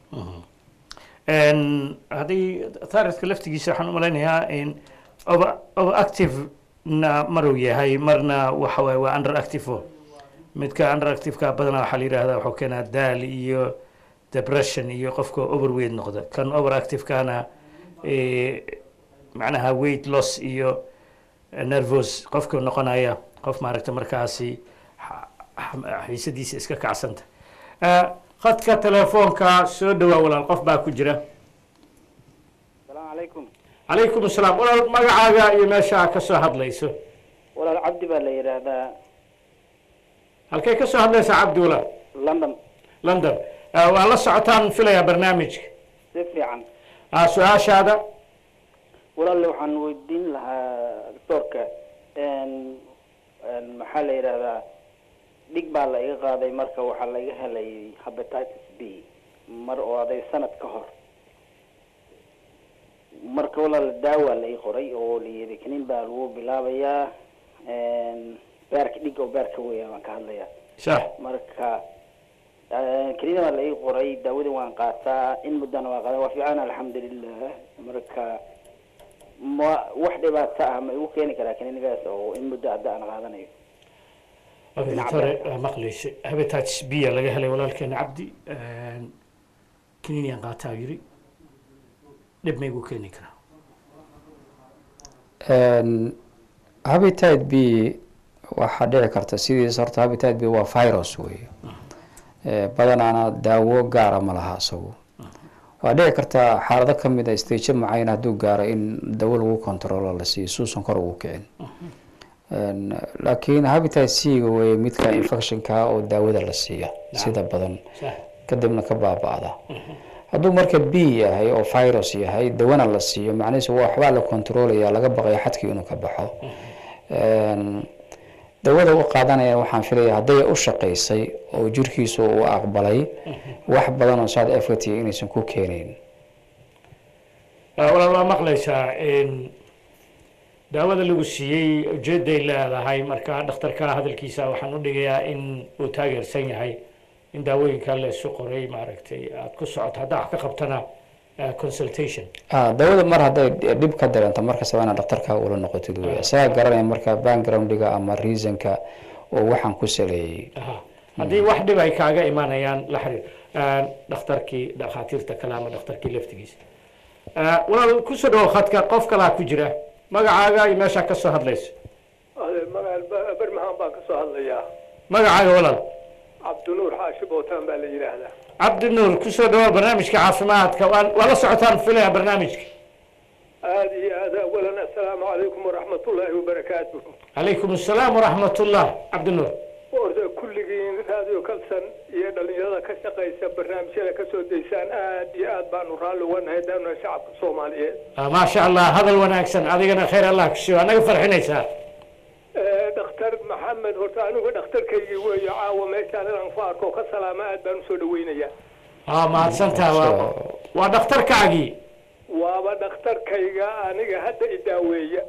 Een, haddii thyroidka laftigiisa waxaan u malaynayaa in over overactive na maruu yahay marna waxa waaye waa underactive o midka underactiveka badanaa waxaa la yidhaahdaa wuxuu keenaa daal iyo depression iyo qofka overweight noqda kan overactivekana eh, macnaha weight loss iyo nervous qofka noqonaya qof maaragta markaasi xa- xa- xiisadiisa iska kacsanta Eh, khadka telefoonka soo dhawaa walaal qof baa ku jira asalaamu calaykum calaykum asalaam walaal magacaaga iyo meesha ka soo hadlayso walaal cabdi baa la yidhaahdaa halkay ka soo hadlaysaa cabdi walaal london london Eh, waa la socotaan filayaa barnaamijka si fiican Ah, su-aashaada walaal waxaan weydiin lahaa doctorka n maxaa la yidhaahdaa dhig baa la iga qaaday marka waxaa laiga helay hepatitis b mar oo aday sanad ka hor marka walaal daawa la ii qoray oo la yidhi kaniin baa lagu bilaabayaa beerka dhig oo beerka weya baan ka hadlayaa sax marka kaniina baa la ii qoray daawadii waan qaataa in muddana waan qaataa waa fiican alxamdulilah marka ma wax dhibaato ah ma igu keeni karaa kaniinigaas oo in muddo hadda aan qaadanayo doctore waa maqlaysa hepatitis b aa laga helay walaalkeena cabdi kiniiniyan qaataa yiri dhib ma igu keeni karaa habitat b waxaa dhici karta sidiis horta habitat b waa virus weeye badanaana daawo gaara ma laha isagu waa dhici karta xaalado kamid a stajo macayn hadduu gaaro in dawo lagu controlo la siiyo suusan kor ugu kicin laakiin habitat c ga weye midka infectionka oo daawada la siiya sida badan sax kadibna ka baaba-da hadduu marka b yahay oo virus yahay dawana la siiyo macnihiisu waa waxbaa la controlaya laga baqayo xadkii inuu ka baxo dawada u qaadanaya waxaan filaya hadday u shaqaysay oo jirkiisu uu aqbalay wax badan oo side effect inaysan ku keenayn walaal waa maqlaysaa daawada lagu siiyey ujeeday leedahay marka dhakhtarka hadalkiisa waxaan u dhigayaa in uu taageersan yahay in daawooyinka la isu qoray maaragtay aad ku socoto haddaa wax ka qabtana eh, consultation Ah, dawada mar hadday dhib ka dareento markasta waa inaad dhakhtarka ula noqotid wey isaga garanaya marka backgroundiga ama reasonka oo waxaan ku saleeyey Aha. haddii wax dhib ay kaaga imanayaan la xiriir Eh, dhakhtarkii dhakhaatiirta kale ama dhakhtarkii laftigiisa Eh, walaal kusoo dhawo khadka qof kalaa ku jira magacaaga iyo meeshaa ka soo hadlayso magaal bermahan baan ka soo hadlayaa magacaaga walaal cabdinuur xaashi bootaan baa la yidhaahdaa cabdinuur kusoo dhawaad barnaamijka caafimaadka waa waa la socotaan filaya barnaamijka aada iyo aad awalan assalaamu calaykum waraxmatullaahi wabarakaatu calaykum assalaam waraxmat ullah cabdinuur orda kulligiin raadiyo kalsan iyo dhalinyarada ka shaqaysa barnaamijyada ka soo daysaan aad iyo aad baanu raalli uga nahay daana shacabka soomaaliyeed Ah, maasha allah hadal wanaagsan adigana khayr allah kusiiyo anaga farxinaysaa Eh, dhakhtar maxamed horta anigu dhakhtarkaygii weeyo caawa meeshaan inaan ku arko ka salaama aad baan usoo dhaweynayaa aa mahadsantaha waa waa dhakhtarkaagii waaba dhakhtarkayga aniga hadda i daaweeya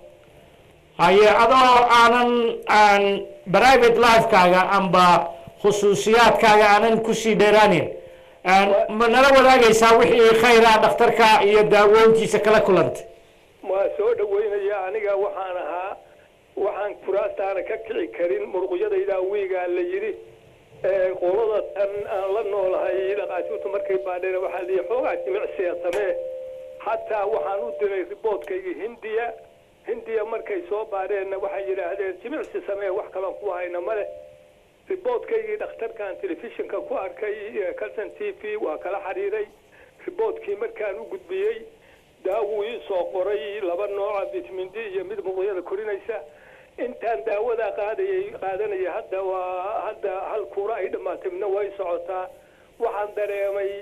haye adoo aanan aan private lifekaaga amba khusuusiyaadkaaga aanan kusii dheeraanin Aan- ma nala wadaagaysaa wixii khayra dhakhtarka iyo daawoontiisa kala kulantay waa soo dhaweynaya aniga waxaan ahaa waxaan kuraastaana ka kici karin muruqyadayda wiigaa la yidhi Eh, qolada tan aan la noolahay dhaqaatiirtu markay baadheen waxaa liyi xoogaa jimicsiya samee xataa waxaan u diray riboodkayga hindiya hindiya markay soo baadheenna waxay yidhaahdeen jimicsi samee wax kalan ku hayna male riboodkaygii dhakhtarkan telefishinka ku arkay eh, calson t v waa kala xiriiray riboodkii markaan u gudbiyey daawuu ii soo qoray laba nooca vitamin d iyo mid muqyada korinaysa intaan daawadaa qaadayay qaadanaya hadda waa hadda hal kuura ay dhammaatay midna way socotaa waxaan dareemay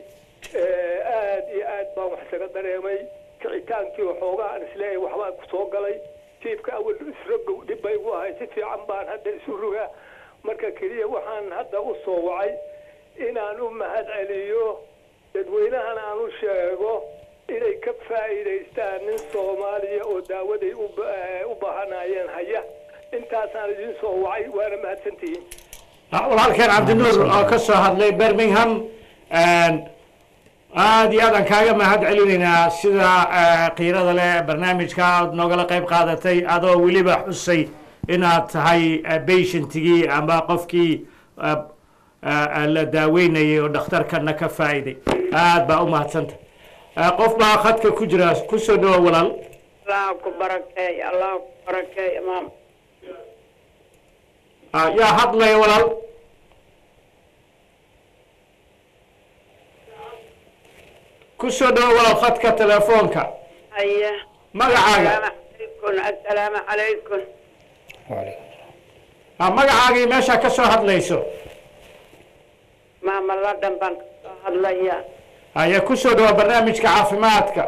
eh, aad iyo aad baan wax isaga dareemay kicitaankii waxoogaa aan isleeyahay waxbaa ku soo galay jiifka awal isrogow dhib bay igu ahay si fiican baan hadda isu rogaa marka keliya waxaan hadda u soo wacay inaan u mahad celiyo dadweynahana aan u sheego inay ka faa'iidaystaan nin soomaaliya oo daawaday u ba- eh, u baahanaayeen haya intaasaan idin soo wacay waana mahadsantihiin Ah, walaalkeen cabdinuur oo ka soo hadlay birmingham aad iyo aad aan kaaga mahad celinaynaa sida eh, qiirada leh barnaamijka aad noogala qayb qaadatay adoo weliba xusay inaad tahay eh, patientigii ama qofkii eh, eh, la daaweynayay oo dhakhtarkana ka faa'iiday aad baa u mahadsanta Eh, qof baa khadka ku jira kusoo dhawo walaal allah ku barakeey allah ku barakeey imaam Ah, yaa hadlaya walaal kusoo dhawo walaal khadka telefoonka haya magacaaga asalaamu calaykum assalaamu calaykum Ah, magacaagii meesha ka soo hadlayso maama ladhan baan kasoo hadlaya ayaa kusoo dhawo barnaamijka caafimaadka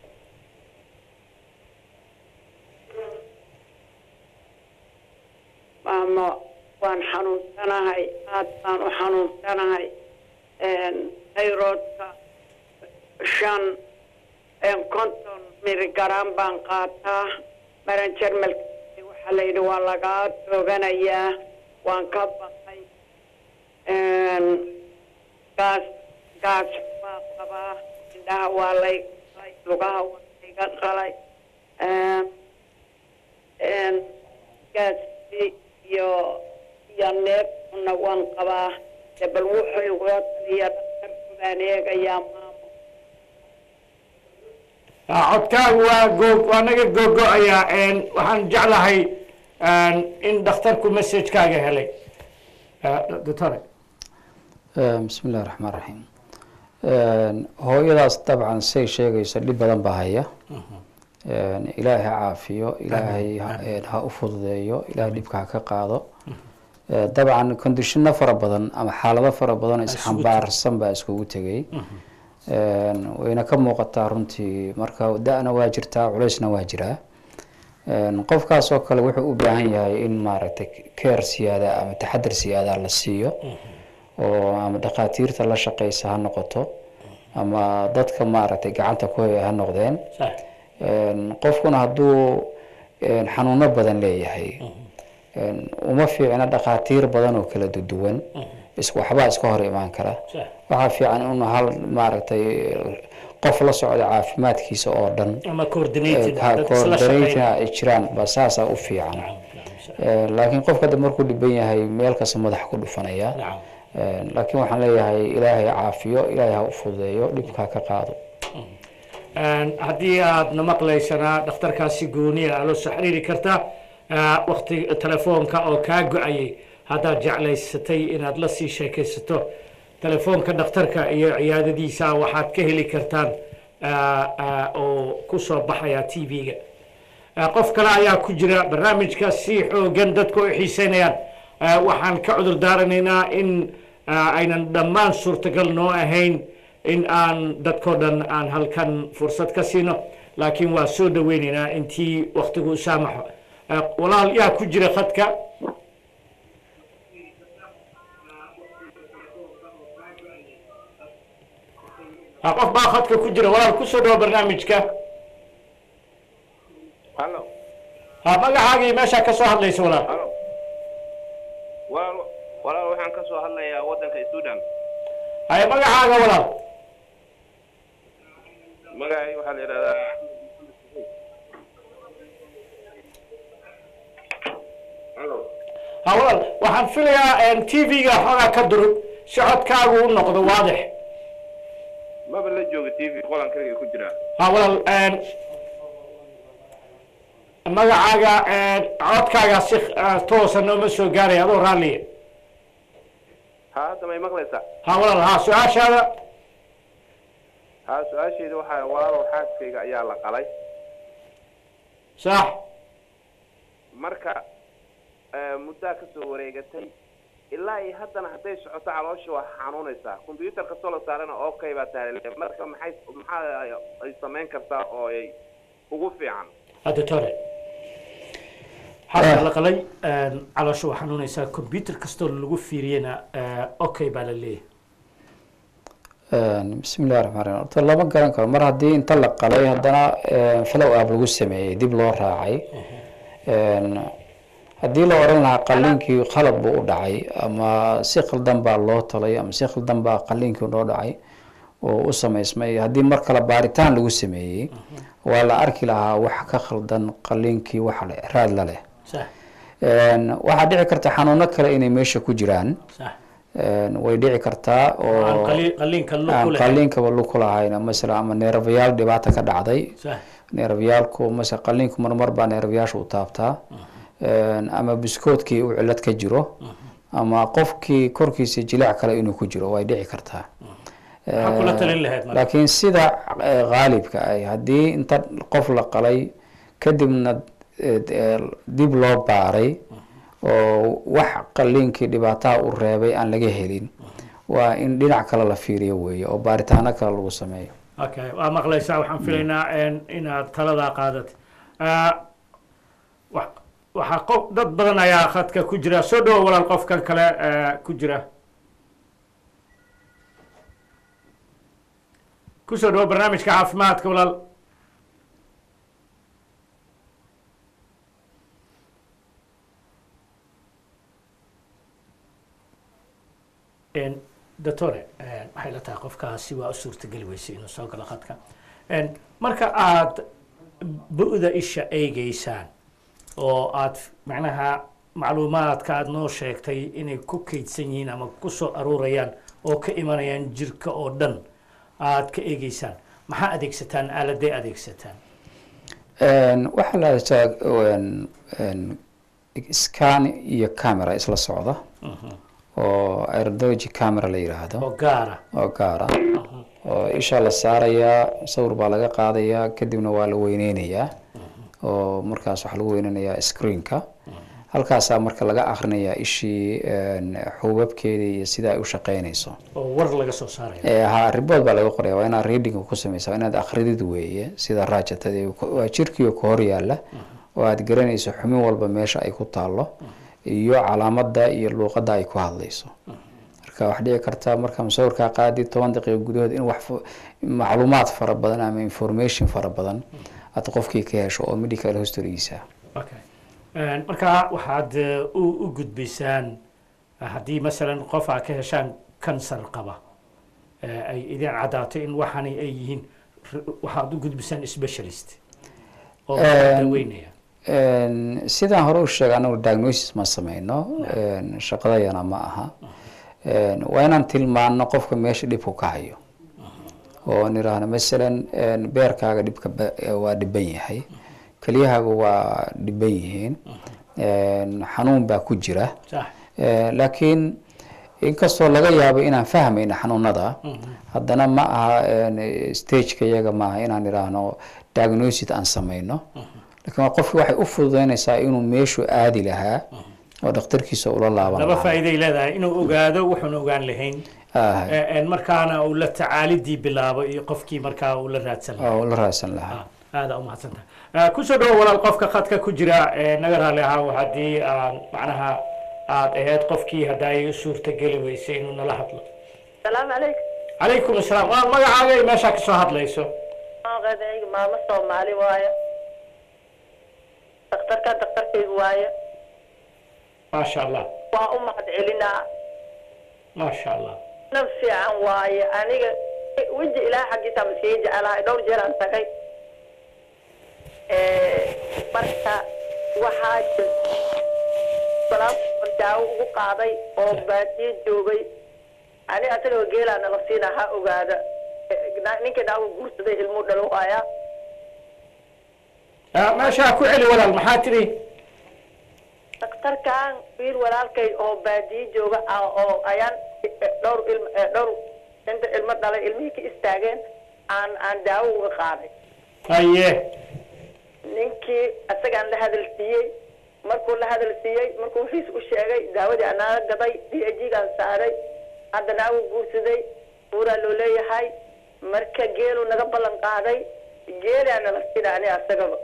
maamo waan xanuunsanahay aad baan u xanuunsanahay tayroodka shan konton miligaram baan qaataa maran jarmalka waxaa la yidhi waa lagaa tooganayaa waan ka baqay gaas gaas baa qabaa indhaha waa lay qalay lugaha waa layga qalay gaasi iyo iyo neefkuna waan qabaa de bal wuxuu igula taliya dhakhtarku baan eegayaa maamo Ah, codkaagu waa goog waa naga googo-ayaa waxaan jeclahay in dhakhtarku messagekaaga helay Ah, doctore bismi illahi raxmaan raxiim hooyadaas dabcan say sheegayso dhib badan baa haya ilaahay ha caafiyo ilaahay ha- een, ha u fududeeyo ilaahay dhibka ha ka qaado Eh, dabcan kondishino fara badan ama xaalado fara badan oo isxambaarsan baa iskugu tegay Een, wayna ka muuqataa runtii marka da-na waa jirtaa culaysna waa jiraa Een, qofkaas oo kale wuxuu u baahan yahay in maaragtay keer siyaada ama taxadar siyaada la siiyo oo ama dhakhaatiirta la shaqeysa ha noqoto ama dadka maaragtay gacanta ku haya ha noqdeen sax Een, qofkuna hadduu een, xanuuno badan leeyahay een, uma fiicna dhakhaatiir badan oo kala duduwan is waxbaa iska hor imaan kara sax waxaa fiican in hal maaragtay qof la socda caafimaadkiisa oo dhan ama coordinated ha dad isla coordinating shaqeynaya. ay jiraan ba saasaa u fiican Ee, laakiin qofka hadda markuu dhiban yahay meel kasta madax ku dhufanaya Nacam. Ee, laakiin waxaan leeyahay ilaahay caafiyo ilaahay ha u fududeeyo dhibka ha ka qaado Een, haddii aad na maqlaysanaa dhakhtarkaasi gooniya aa loo soo xiriiri kartaa Ah, waqti telefoonka oo kaa go-ayay haddaad jeclaysatay inaad la sii sheekaysato telefoonka dhakhtarka iyo ciyaadadiisa waxaad ka heli kartaan ah, ah, oo ku soo baxaya t v-ga Ah, qof kale ayaa ku jira barnaamijka si xoogan dadku ay xiiseynayaan Ah, waxaan ka cudur daaranaynaa in ah, aynan dhammaan suurtagal noo ahayn in aan dadkoo dhan aan halkan fursad ka siino laakiin waa soo dhaweynaynaa intii waktigu u saamaxo Ah, walaal yaa ku jira khadka Ah, qof baa khadka ku jira walaal kusoo dhawo barnaamijka hallo ha magacaagii meeshaa ka soo hadlaysa walaal hallo walaal walaal waxaan ka soo hadlayaa waddanka sudan haye magacaaga walaal magacay waxaa la yidhahdaa hallo ha walaal waxaan filayaa t v-ga xoogaa ka durug si codkaagu u noqdo waadix maba la jooga t v qolan kaliga ku jira ha walaal magacaaga codkaaga si ah, toosa nooma soo gaaraya adoo raalliya ha hadda may maqlaysaa ha walaal ha su-aashaada ha su-aasheeda waxaa walaalow xaaskayga ayaa la qalay sax marka eh, muddaa ka soo wareegatay ilaa iyo haddana hadday socoto caloosha waa xanuunaysaa combyuutar kastoo la saarana okay baa tahay marka maxay maxaa ay samayn kartaa oo ay ugu fiican hadda tore xalka la qalay caloosha waa xanuunaysaa combyuter kastoo lagu fiiriyena okay baa la leeyahay bismi illahi raxmaan raxiim horta lama garan karo mar haddii inta la qalay haddana follow up lagu sameeyey dib loo raacay haddii la oran lahaa qaliinkii qalad buu u dhacay ama si khaldan baa loo talay ama si khaldan baa qaliinkii loo dhacay oo u samaysmay haddii mar kale baaritaan lagu sameeyey waa la arki lahaa wax ka khaldan qaliinkii waxa le raad la leh sax waxaa dhici karta xanuuno kale inay meesha ku jiraan sax way dhici kartaa aan oo qali- qaliinka lug aan ku leh qaliinkaba lug ku lahayn masala ama neerfayaal dhibaata ka dhacday sax neerfyaalku mase qaliinku marmar baa neerfyaasha u taabtaa ama biskoodkii uu cilad ka jiro ama qofkii korkiisa jilaac kale inuu ku jiro way dhici kartaa maxaa kula talin lahayd marka laakiin sida eh, qaalibka ay haddii inta qof la qalay kadibna eh, eh, dib loo baaray oo wax qaliinkii dhibaataha u reebay aan laga helin waa in dhinac kale la fiiriyo weeye oo baaritaano kale lagu sameeyo okay waa maqlaysaa waxaan filaynaa en- inaad taladaa qaadat Ah, wa- waxaa qof dad badan ayaa khadka ku jira soo dhawo walaal qofkan kale eh, ku jira kusoo dhawo barnaamijka caafimaadka walaal En, doctore en, waxay la tahay qofkaasi waa u suurtageli weysay inuu soo galo khadka En, marka aad bu-da isha eegeysaan oo aad macnaha macluumaadka aad noo sheegtay inay ku kaydsan yihiin ama ku soo aruurayaan oo ka imanayaan jirka oo dhan aad ka eegeysaan maxaa adeegsataan aaladay adeegsataan waxaa la haystaa scan iyo camera isla socda oo aerodology camera la yiraahdo oo gaara oo gaara oo isha la saarayaa sawir baa laga qaadayaa kadibna waa la weyneynayaa oo markaas waxaa lagu weyneynayaa screenka halkaasaa marka laga akhrinayaa ishii xuubabkeedii iyo sida ay u shaqeynayso oo war laga soo saaraya Eh, ha report baa laga qoraya waa inaad reading ku sameysaa waa inaad akhridid weeye sida raajatadii waa jirkiioo ka hor yaalla oo aad garanayso xumin walba meesha ay ku taallo iyo calaamada iyo luuqadda ay ku hadlayso marka wax dhici karta marka musawirkaa qaadi toban daqiiqo gudahood in wax fu- macluumaad fara badan ama information fara badan aad qofkii ka hesho oo medical historygiisa okay En, marka waxaad eh, u u gudbaysaan eh, haddii masalan qof aad ka heshaan kansar qaba eh, ay idin caddaato in waxani ay yihiin r- waxaad u gudbisaan specialist oo En, daweynaya Een, sidaan hore u sheegay anagu diagnosis ma sameyno een, shaqadayana ma aha Een, waa inaan tilmaano qofka meesha dhibku ka hayo oo niraahno masalan een, beerkaaga dhibka ba- eh, waa dhiban yahay kelyahaaga waa dhiban yihiin Een, xanuun baa ku jira sax Eh, laakiin inkastoo laga yaabo inaan fahmayno xanuunada haddana ma aha een, stageka iyaga maaha inaan idhaahno diagnosis aan samayno laakiin waa qofki waxay u fududeynaysaa inuu meeshuu aadi lahaa oo dhakhtarkiisa ula laaban laba lahaa faa'iiday leedahay inuu ogaado wuxuun ogaan lahayn Ah, Eh, en markaana uu la tacaalidii bilaabo iyo qofkii markaa uu la raadsan lahaa oo la raadsan lahaa aada umahadsantaha kusoo dhawo walaal qofka khadka ku jira ee naga raali ahaa haddii aan macnaha aad ahayd qofkii hadday suurta geli weysay inuu nala hadlo salaamu calaykum calaykum asalaam waa magacaaga iyo meeshaa kasoo hadlayso magaceeyga maamo soomaali waaye daktarka daktarkayga waaye maasha allah waa u mahad celinaa maasha allah naf fiican waaye aniga weji ilaah xaggiisa maskaga jecelahay dhowr jeer aan tagay marka waxaa jir balaas daawo ugu qaaday oo baadiye joogay ani asagoo geelaa nala siina ha ogaada ninka daawo guursaday ilmuu dhalo waayaa Ah, meeshaa ku celi walaal maxaa tidhi daktarkan wiil walaalkay oo baadiye jooga ah oo ayaan dhowr ilm eh, dhowr inta ilmo dhalay ilmihii ka istaageen aan aan daawo uga qaaday haye ninkii isagaan la hadal siiyey markuu la hadal siiyey markuu wixiis u sheegay daawadii anaaga gaday d a g-gaan saaray haddana agu guursaday buuraa loo leeyahay marka geeluu naga ballan qaaday geelaa nala sina ani asagaba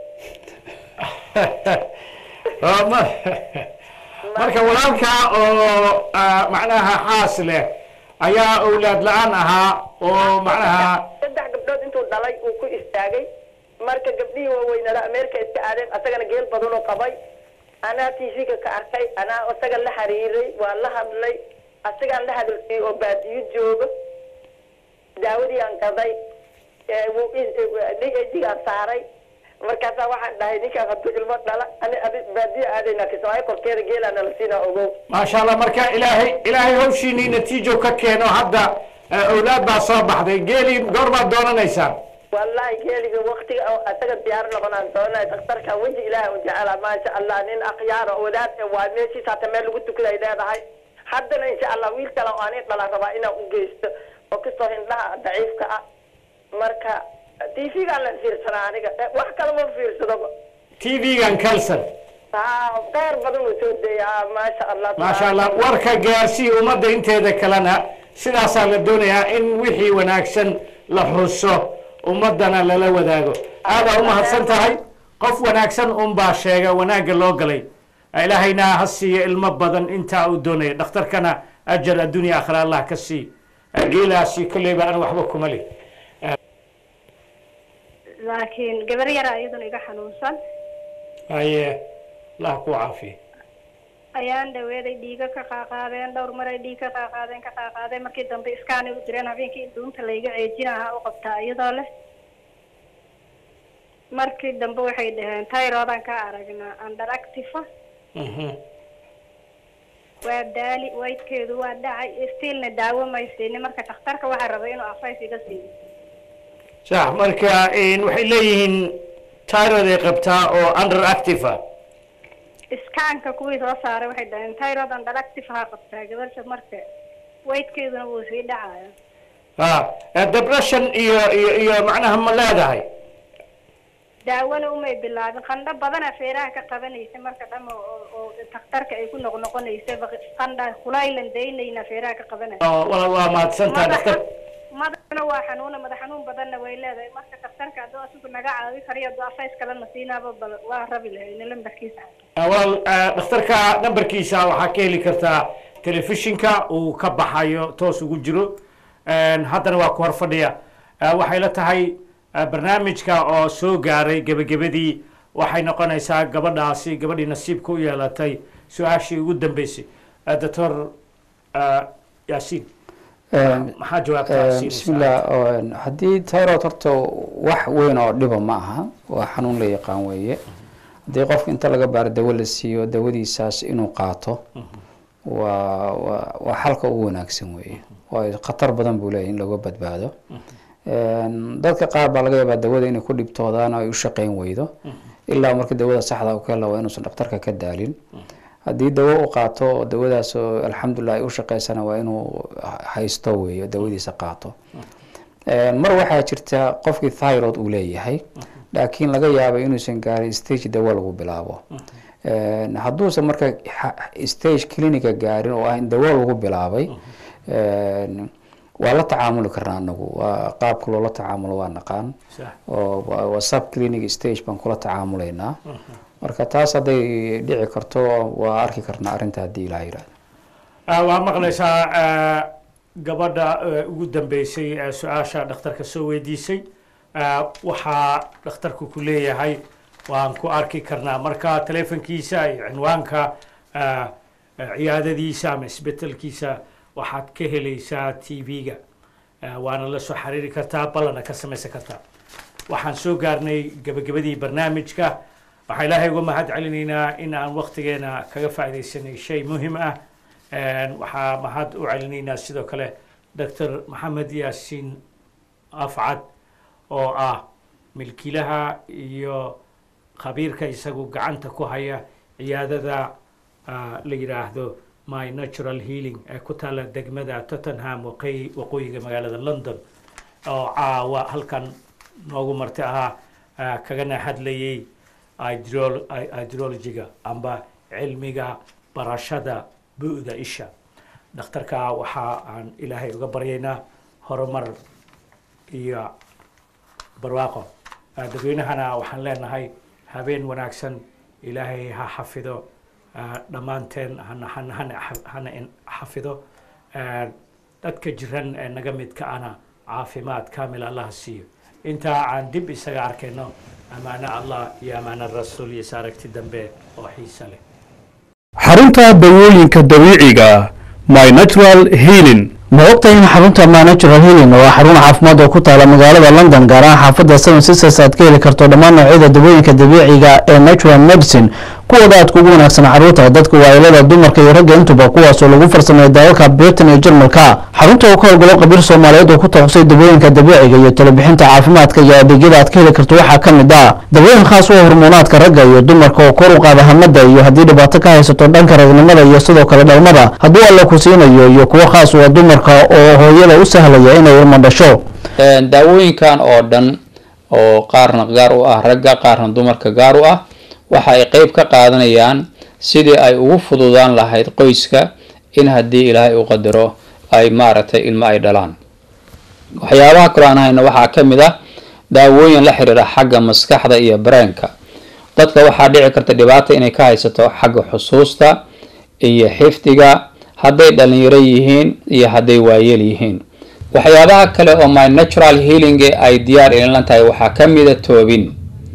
Ah, ma- marka walaalkaa oo ah, macnaha xaas leh ayaa awlaad la-aan ahaa oo macnaha saddex gabdhood intuu dhalay uu ku istaagay marka gabdhihii waaweynada ameerika iska aadeen asagana geel badanoo qabay anaa tv-ga ka arkay anaa isaga la xiriiray waa la hadlay asagaan la hadalsiiyey oo baadiyo jooga daawadii aan gaday ee wuu i- d a g-gaan saaray markaasaa waxaan dhahay ninkaan hadduu ilmo dhala ani adi baadiyo aadayna kismaayo korkeeda geelaa nala siinaa ogow maasha allah marka ilaahay ilaahay hawshiinii natiijo ka keeno hadda ah, awlaad baa soo baxday geelii goor baad doonanaysaan wallahi geeliga waktiga oo asaga diyaar noqonaan doonay daktarka weji ilaahay u jecela maasha allah nin akhyaar oo wadaad eh, waa meeshiis hata meel lagu tukada ay leedahay haddana insha allah wiil kale oo ani dhalan rabaa inaan u geysto oo kastoo hindhaha daciifka ah marka tv-gaan la fiirsanaa aniga Eh, wax kale ma fiirsadoba tv-gan kalsan haa kheyr badan uu soo deeyaa maasha allah maasha allah warka gaarsii ummadda inteeda kalena sidaasaa la doonayaa in wixii wanaagsan la xuso ummaddana lala wadaago aadaa u mahadsan tahay qof wanaagsan unbaa sheega wanaagga loo galay ilaahayna ha siiyo ilmo badan intaa uu doonaya dhakhtarkana ajar addunya akhira allah ka sii geelaasi kolleyba aan waxba kuma leh laakiin gabar yaraa iyaduna iga xanuunsan haye allah ku caafiye ayaan dhaweeday dhiiga ka qaaqaadeen dhowr maray dhiig ka qaaqaadeen ka qaaqaadeen markii dambe iskaani u direen habeenkii dhuunta layga ceejinaha u qabtaa iyadoo leh markii dambe waxay dhaheen tayroodaan ka aragnaa underactiva waa daali waydkeedu waa dhacay stiilna daawo maysiini marka dhakhtarka waxaa rabay inuu afays iga siiyo sax marka waxay leeyihiin tyrod ay qabtaa oo underactive ah iskaanka kuwii soo saaray waxay dhaheen tyrod underactive ha qabtaa gabadha marka waydkeeduna wuu sii dhacaya ha depression iyo iyo iyo macnaha ma leedahay daawona umay bilaabin qandho badana feeraha ka qabanaysa marka dhama oo oo dhakhtarka ay ku noqnoqonaysa qandha kulaylan daynayna feeraha ka qabanaysa oo waa waa mahadsantaha dhakhtar madaxna waa xanuuna madax xanuun badanna way leedahay marka dhakhtarka hadduu asigu naga caawi kariyo hadduu afays kalena siinaaba bal waa rabi lahayn lambarkiisa wal dhakhtarka nambarkiisa waxaa ka heli kartaa telefishinka uu ka baxayo toos ugu jiro haddana waa ku hor fadhiya waxay la tahay barnaamijka oo soo gaaray gebagabadii waxay noqonaysaa gabadhaasi gabadhii nasiibka u yeelatay su-aashii ugu dambeysay doctor yaasiin maxaa jawaabtaa bismillah haddii tyrod horta wax weyn oo dhiba ma aha waa xanuun la yaqaan weeye haddii qofka inta laga baaro dawo la siiyo dawadiisaas inuu qaato waa waa waa xalka ugu wanaagsan weeye waayo khatar badan buu leeyahy in laga badbaado dadka qaar baa laga yaabaa dawada inay ku dhibtoodaan oo ay u shaqeyn weydo ilaa marka dawada saxda u ka hela waa inuusan dhakhtarka ka daalin haddii dawo u qaato oo dawadaas oo alxamdulilah ay u shaqeysana waa inuu haysto weeyo dawadiisa qaato mar waxaa jirta qofkii thyroid uu leeyahay laakiin laga yaabo inuusan gaarin stage dawo lagu bilaabo hadduusan marka stage clinica gaarin oo ah in dawo lagu bilaabay waa la tacaamuli karnaa anagu waa qaabka loola tacaamulo waa naqaan oo waa sub clinic stage baan kula tacaamulaynaa marka taas hadday dhici karto waa arki karnaa arrinta haddii ilaa yirahdo waa maqlaysaa gabadha ugu dambeysay ee su-aasha dhakhtarka soo weydiisay waxaa dhakhtarku ku leeyahay waan ku arki karnaa marka telefonkiisa iyo cinwaanka ciyaadadiisa ama isbetelkiisa waxaad ka helaysaa t v-ga waana la soo xiriiri kartaa ballana ka samaysan kartaa waxaan soo gaarnay gebagabadii barnaamijka waxaan ilaahay uga mahad celinaynaa in aan waktigeena kaga faaidaysanay shay muhim ah waxaa mahad u celinaynaa sidoo kale doctor maxamed yaasiin afcad oo ah milkiilaha iyo khabiirka isagu gacanta ku haya ciyaadada la yidhaahdo my natural healing ee ku taala degmada tottenham waqooyi waqooyiga magaalada london oo caawa halkan noogu marti ahaa kagana hadlayay hydrologiga amba cilmiga barashada bu'da isha dhakhtarka waxa aan ilaahay uga baryaynaa horumar iyo barwaaqo dadweynahana waxaan leenahay habeen wanaagsan ilaahay ha xafido dhammaanteen hana hana hana hana xafido dadka jiran ee naga midka ana caafimaad kaamil allah siiyo intaa aan dib isaga arkayno amaano allah iyo amaano rasuul iyo saaragti dambe oo xiisa leh xarunta dawooyinka dabiiciga my natural healing ma ogtahay in xarunta my natural healing waa xarun caafimaad oo ku taala magaalada london gaar ahaan xaafadda seven sisters aad ka heli karto dhammaan noocyada dawooyinka dabiiciga ee natural medicine kuwooda aad kugu wanaagsan caruurta dadka waailada dumarka iyo ragga intuba kuwaasoo lagu farsameeyo dalalka britain iyo jarmalka xarunta uu ka howlgalo qabiir soomaaliyeed oo ku takhusay dawooyinka dabiiciga iyo talabixinta caafimaadka iyo adeegyada aad ka heli karto waxaa ka mid ah dawooyin khaas u ah hormoonaadka ragga iyo dumarka oo kor u qaada hamada iyo haddii dhibaato ka haysato dhanka ragnimada iyo sidoo kale dhalmada hadduu alla ku siinayo iyo kuwo khaas u ah dumarka oo hooyada u sahlaya inay ilmo dhasho daawooyinkan oo dhan oo qaarna gaar u ah ragga qaarna dumarka gaar u ah waxa ay qeyb ka qaadanayaan sidii ay ugu fududaan lahayd qoyska in haddii ilaahay u qadaro ay maaragtay ilmo ay dhalaan waxyaabaha kaloo aan hayno waxaa ka mid ah daawooyin la xiriira xagga maskaxda iyo bareenka dadka waxaa dhici karta dhibaata inay ka haysato xagga xusuusta iyo xifdiga hadday dhalinyaro yihiin iyo hadday waayeel yihiin waxyaabaha kale oo my natural healing ay diyaar ilinlan tahay waxaa ka mida toobin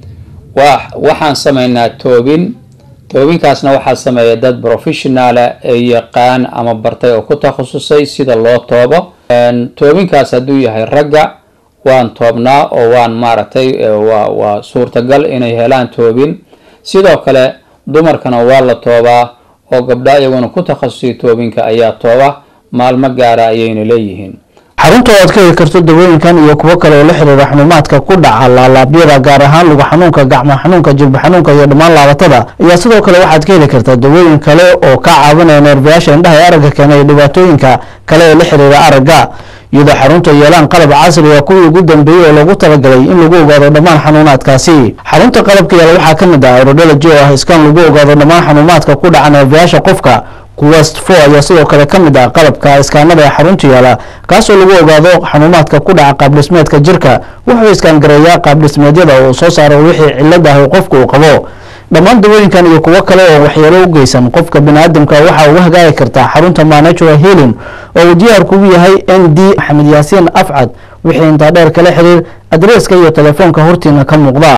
waxaan sameynaa toobin toobinkaasna waxaa sameeya dad professionaala ee yaqaan ama bartay oo ku takhasusay sida loo toobo toobinkaas hadduu yahay ragga waan toobnaa oo waan maaragtay waa suurtagal inay helaan toobin sidoo kale dumarkana waa la toobaa oo gabdha iyaguna ku takhasusay toobinka ayaa tooba maalmo gaara ayayna leeyihiin xarunta oo aad ka heli karto dawooyinkan iyo kuwo kale oo la xiriira xanuumaadka ku dhaca laalaabyada gaar ahaan lugu xanuunka gacmo xanuunka jilba xanuunka iyo dhammaan laabatada ayaa sidoo kale waxaad ka heli kartaa dawooyin kale oo ka caawinaya neerbayaasha indhaha ee aragga keena iyo dhibaatooyinka kale ee la xiriira aragga iyadoo xarunta yeelaan qalab casri ah kuwii ugu dambeeyey oo loogu talagalay in lagu ogaado dhammaan xanuunaadkaasi xarunta qalabka yaala waxaa ka mid ah aerodology oo ah iskaan lagu ogaado dhammaan xanuumaadka ku dhaca neerbayaasha qofka quwest four ayaa sidoo kale ka mid ah qalabka iskaanada ee xarunta yaala kaasoo lagu ogaado xanuumaadka ku dhaca qaabdhismeedka jirka wuxuu iskaangareeyaa qaabdhismeedyada oo soo saaro wixii cilad ah oo qofka uu qabo dhammaan dawooyinkan iyo kuwo kale oo waxyeelo u geysan qofka biniaadamka waxaa uga hagaagi kartaa xarunta manatural healing oo uu diyaar kugu yahay n d maxamed yaasiin afcad wixii intaa dheer kala xiriir adreeska iyo telefoonka hortiina ka muuqda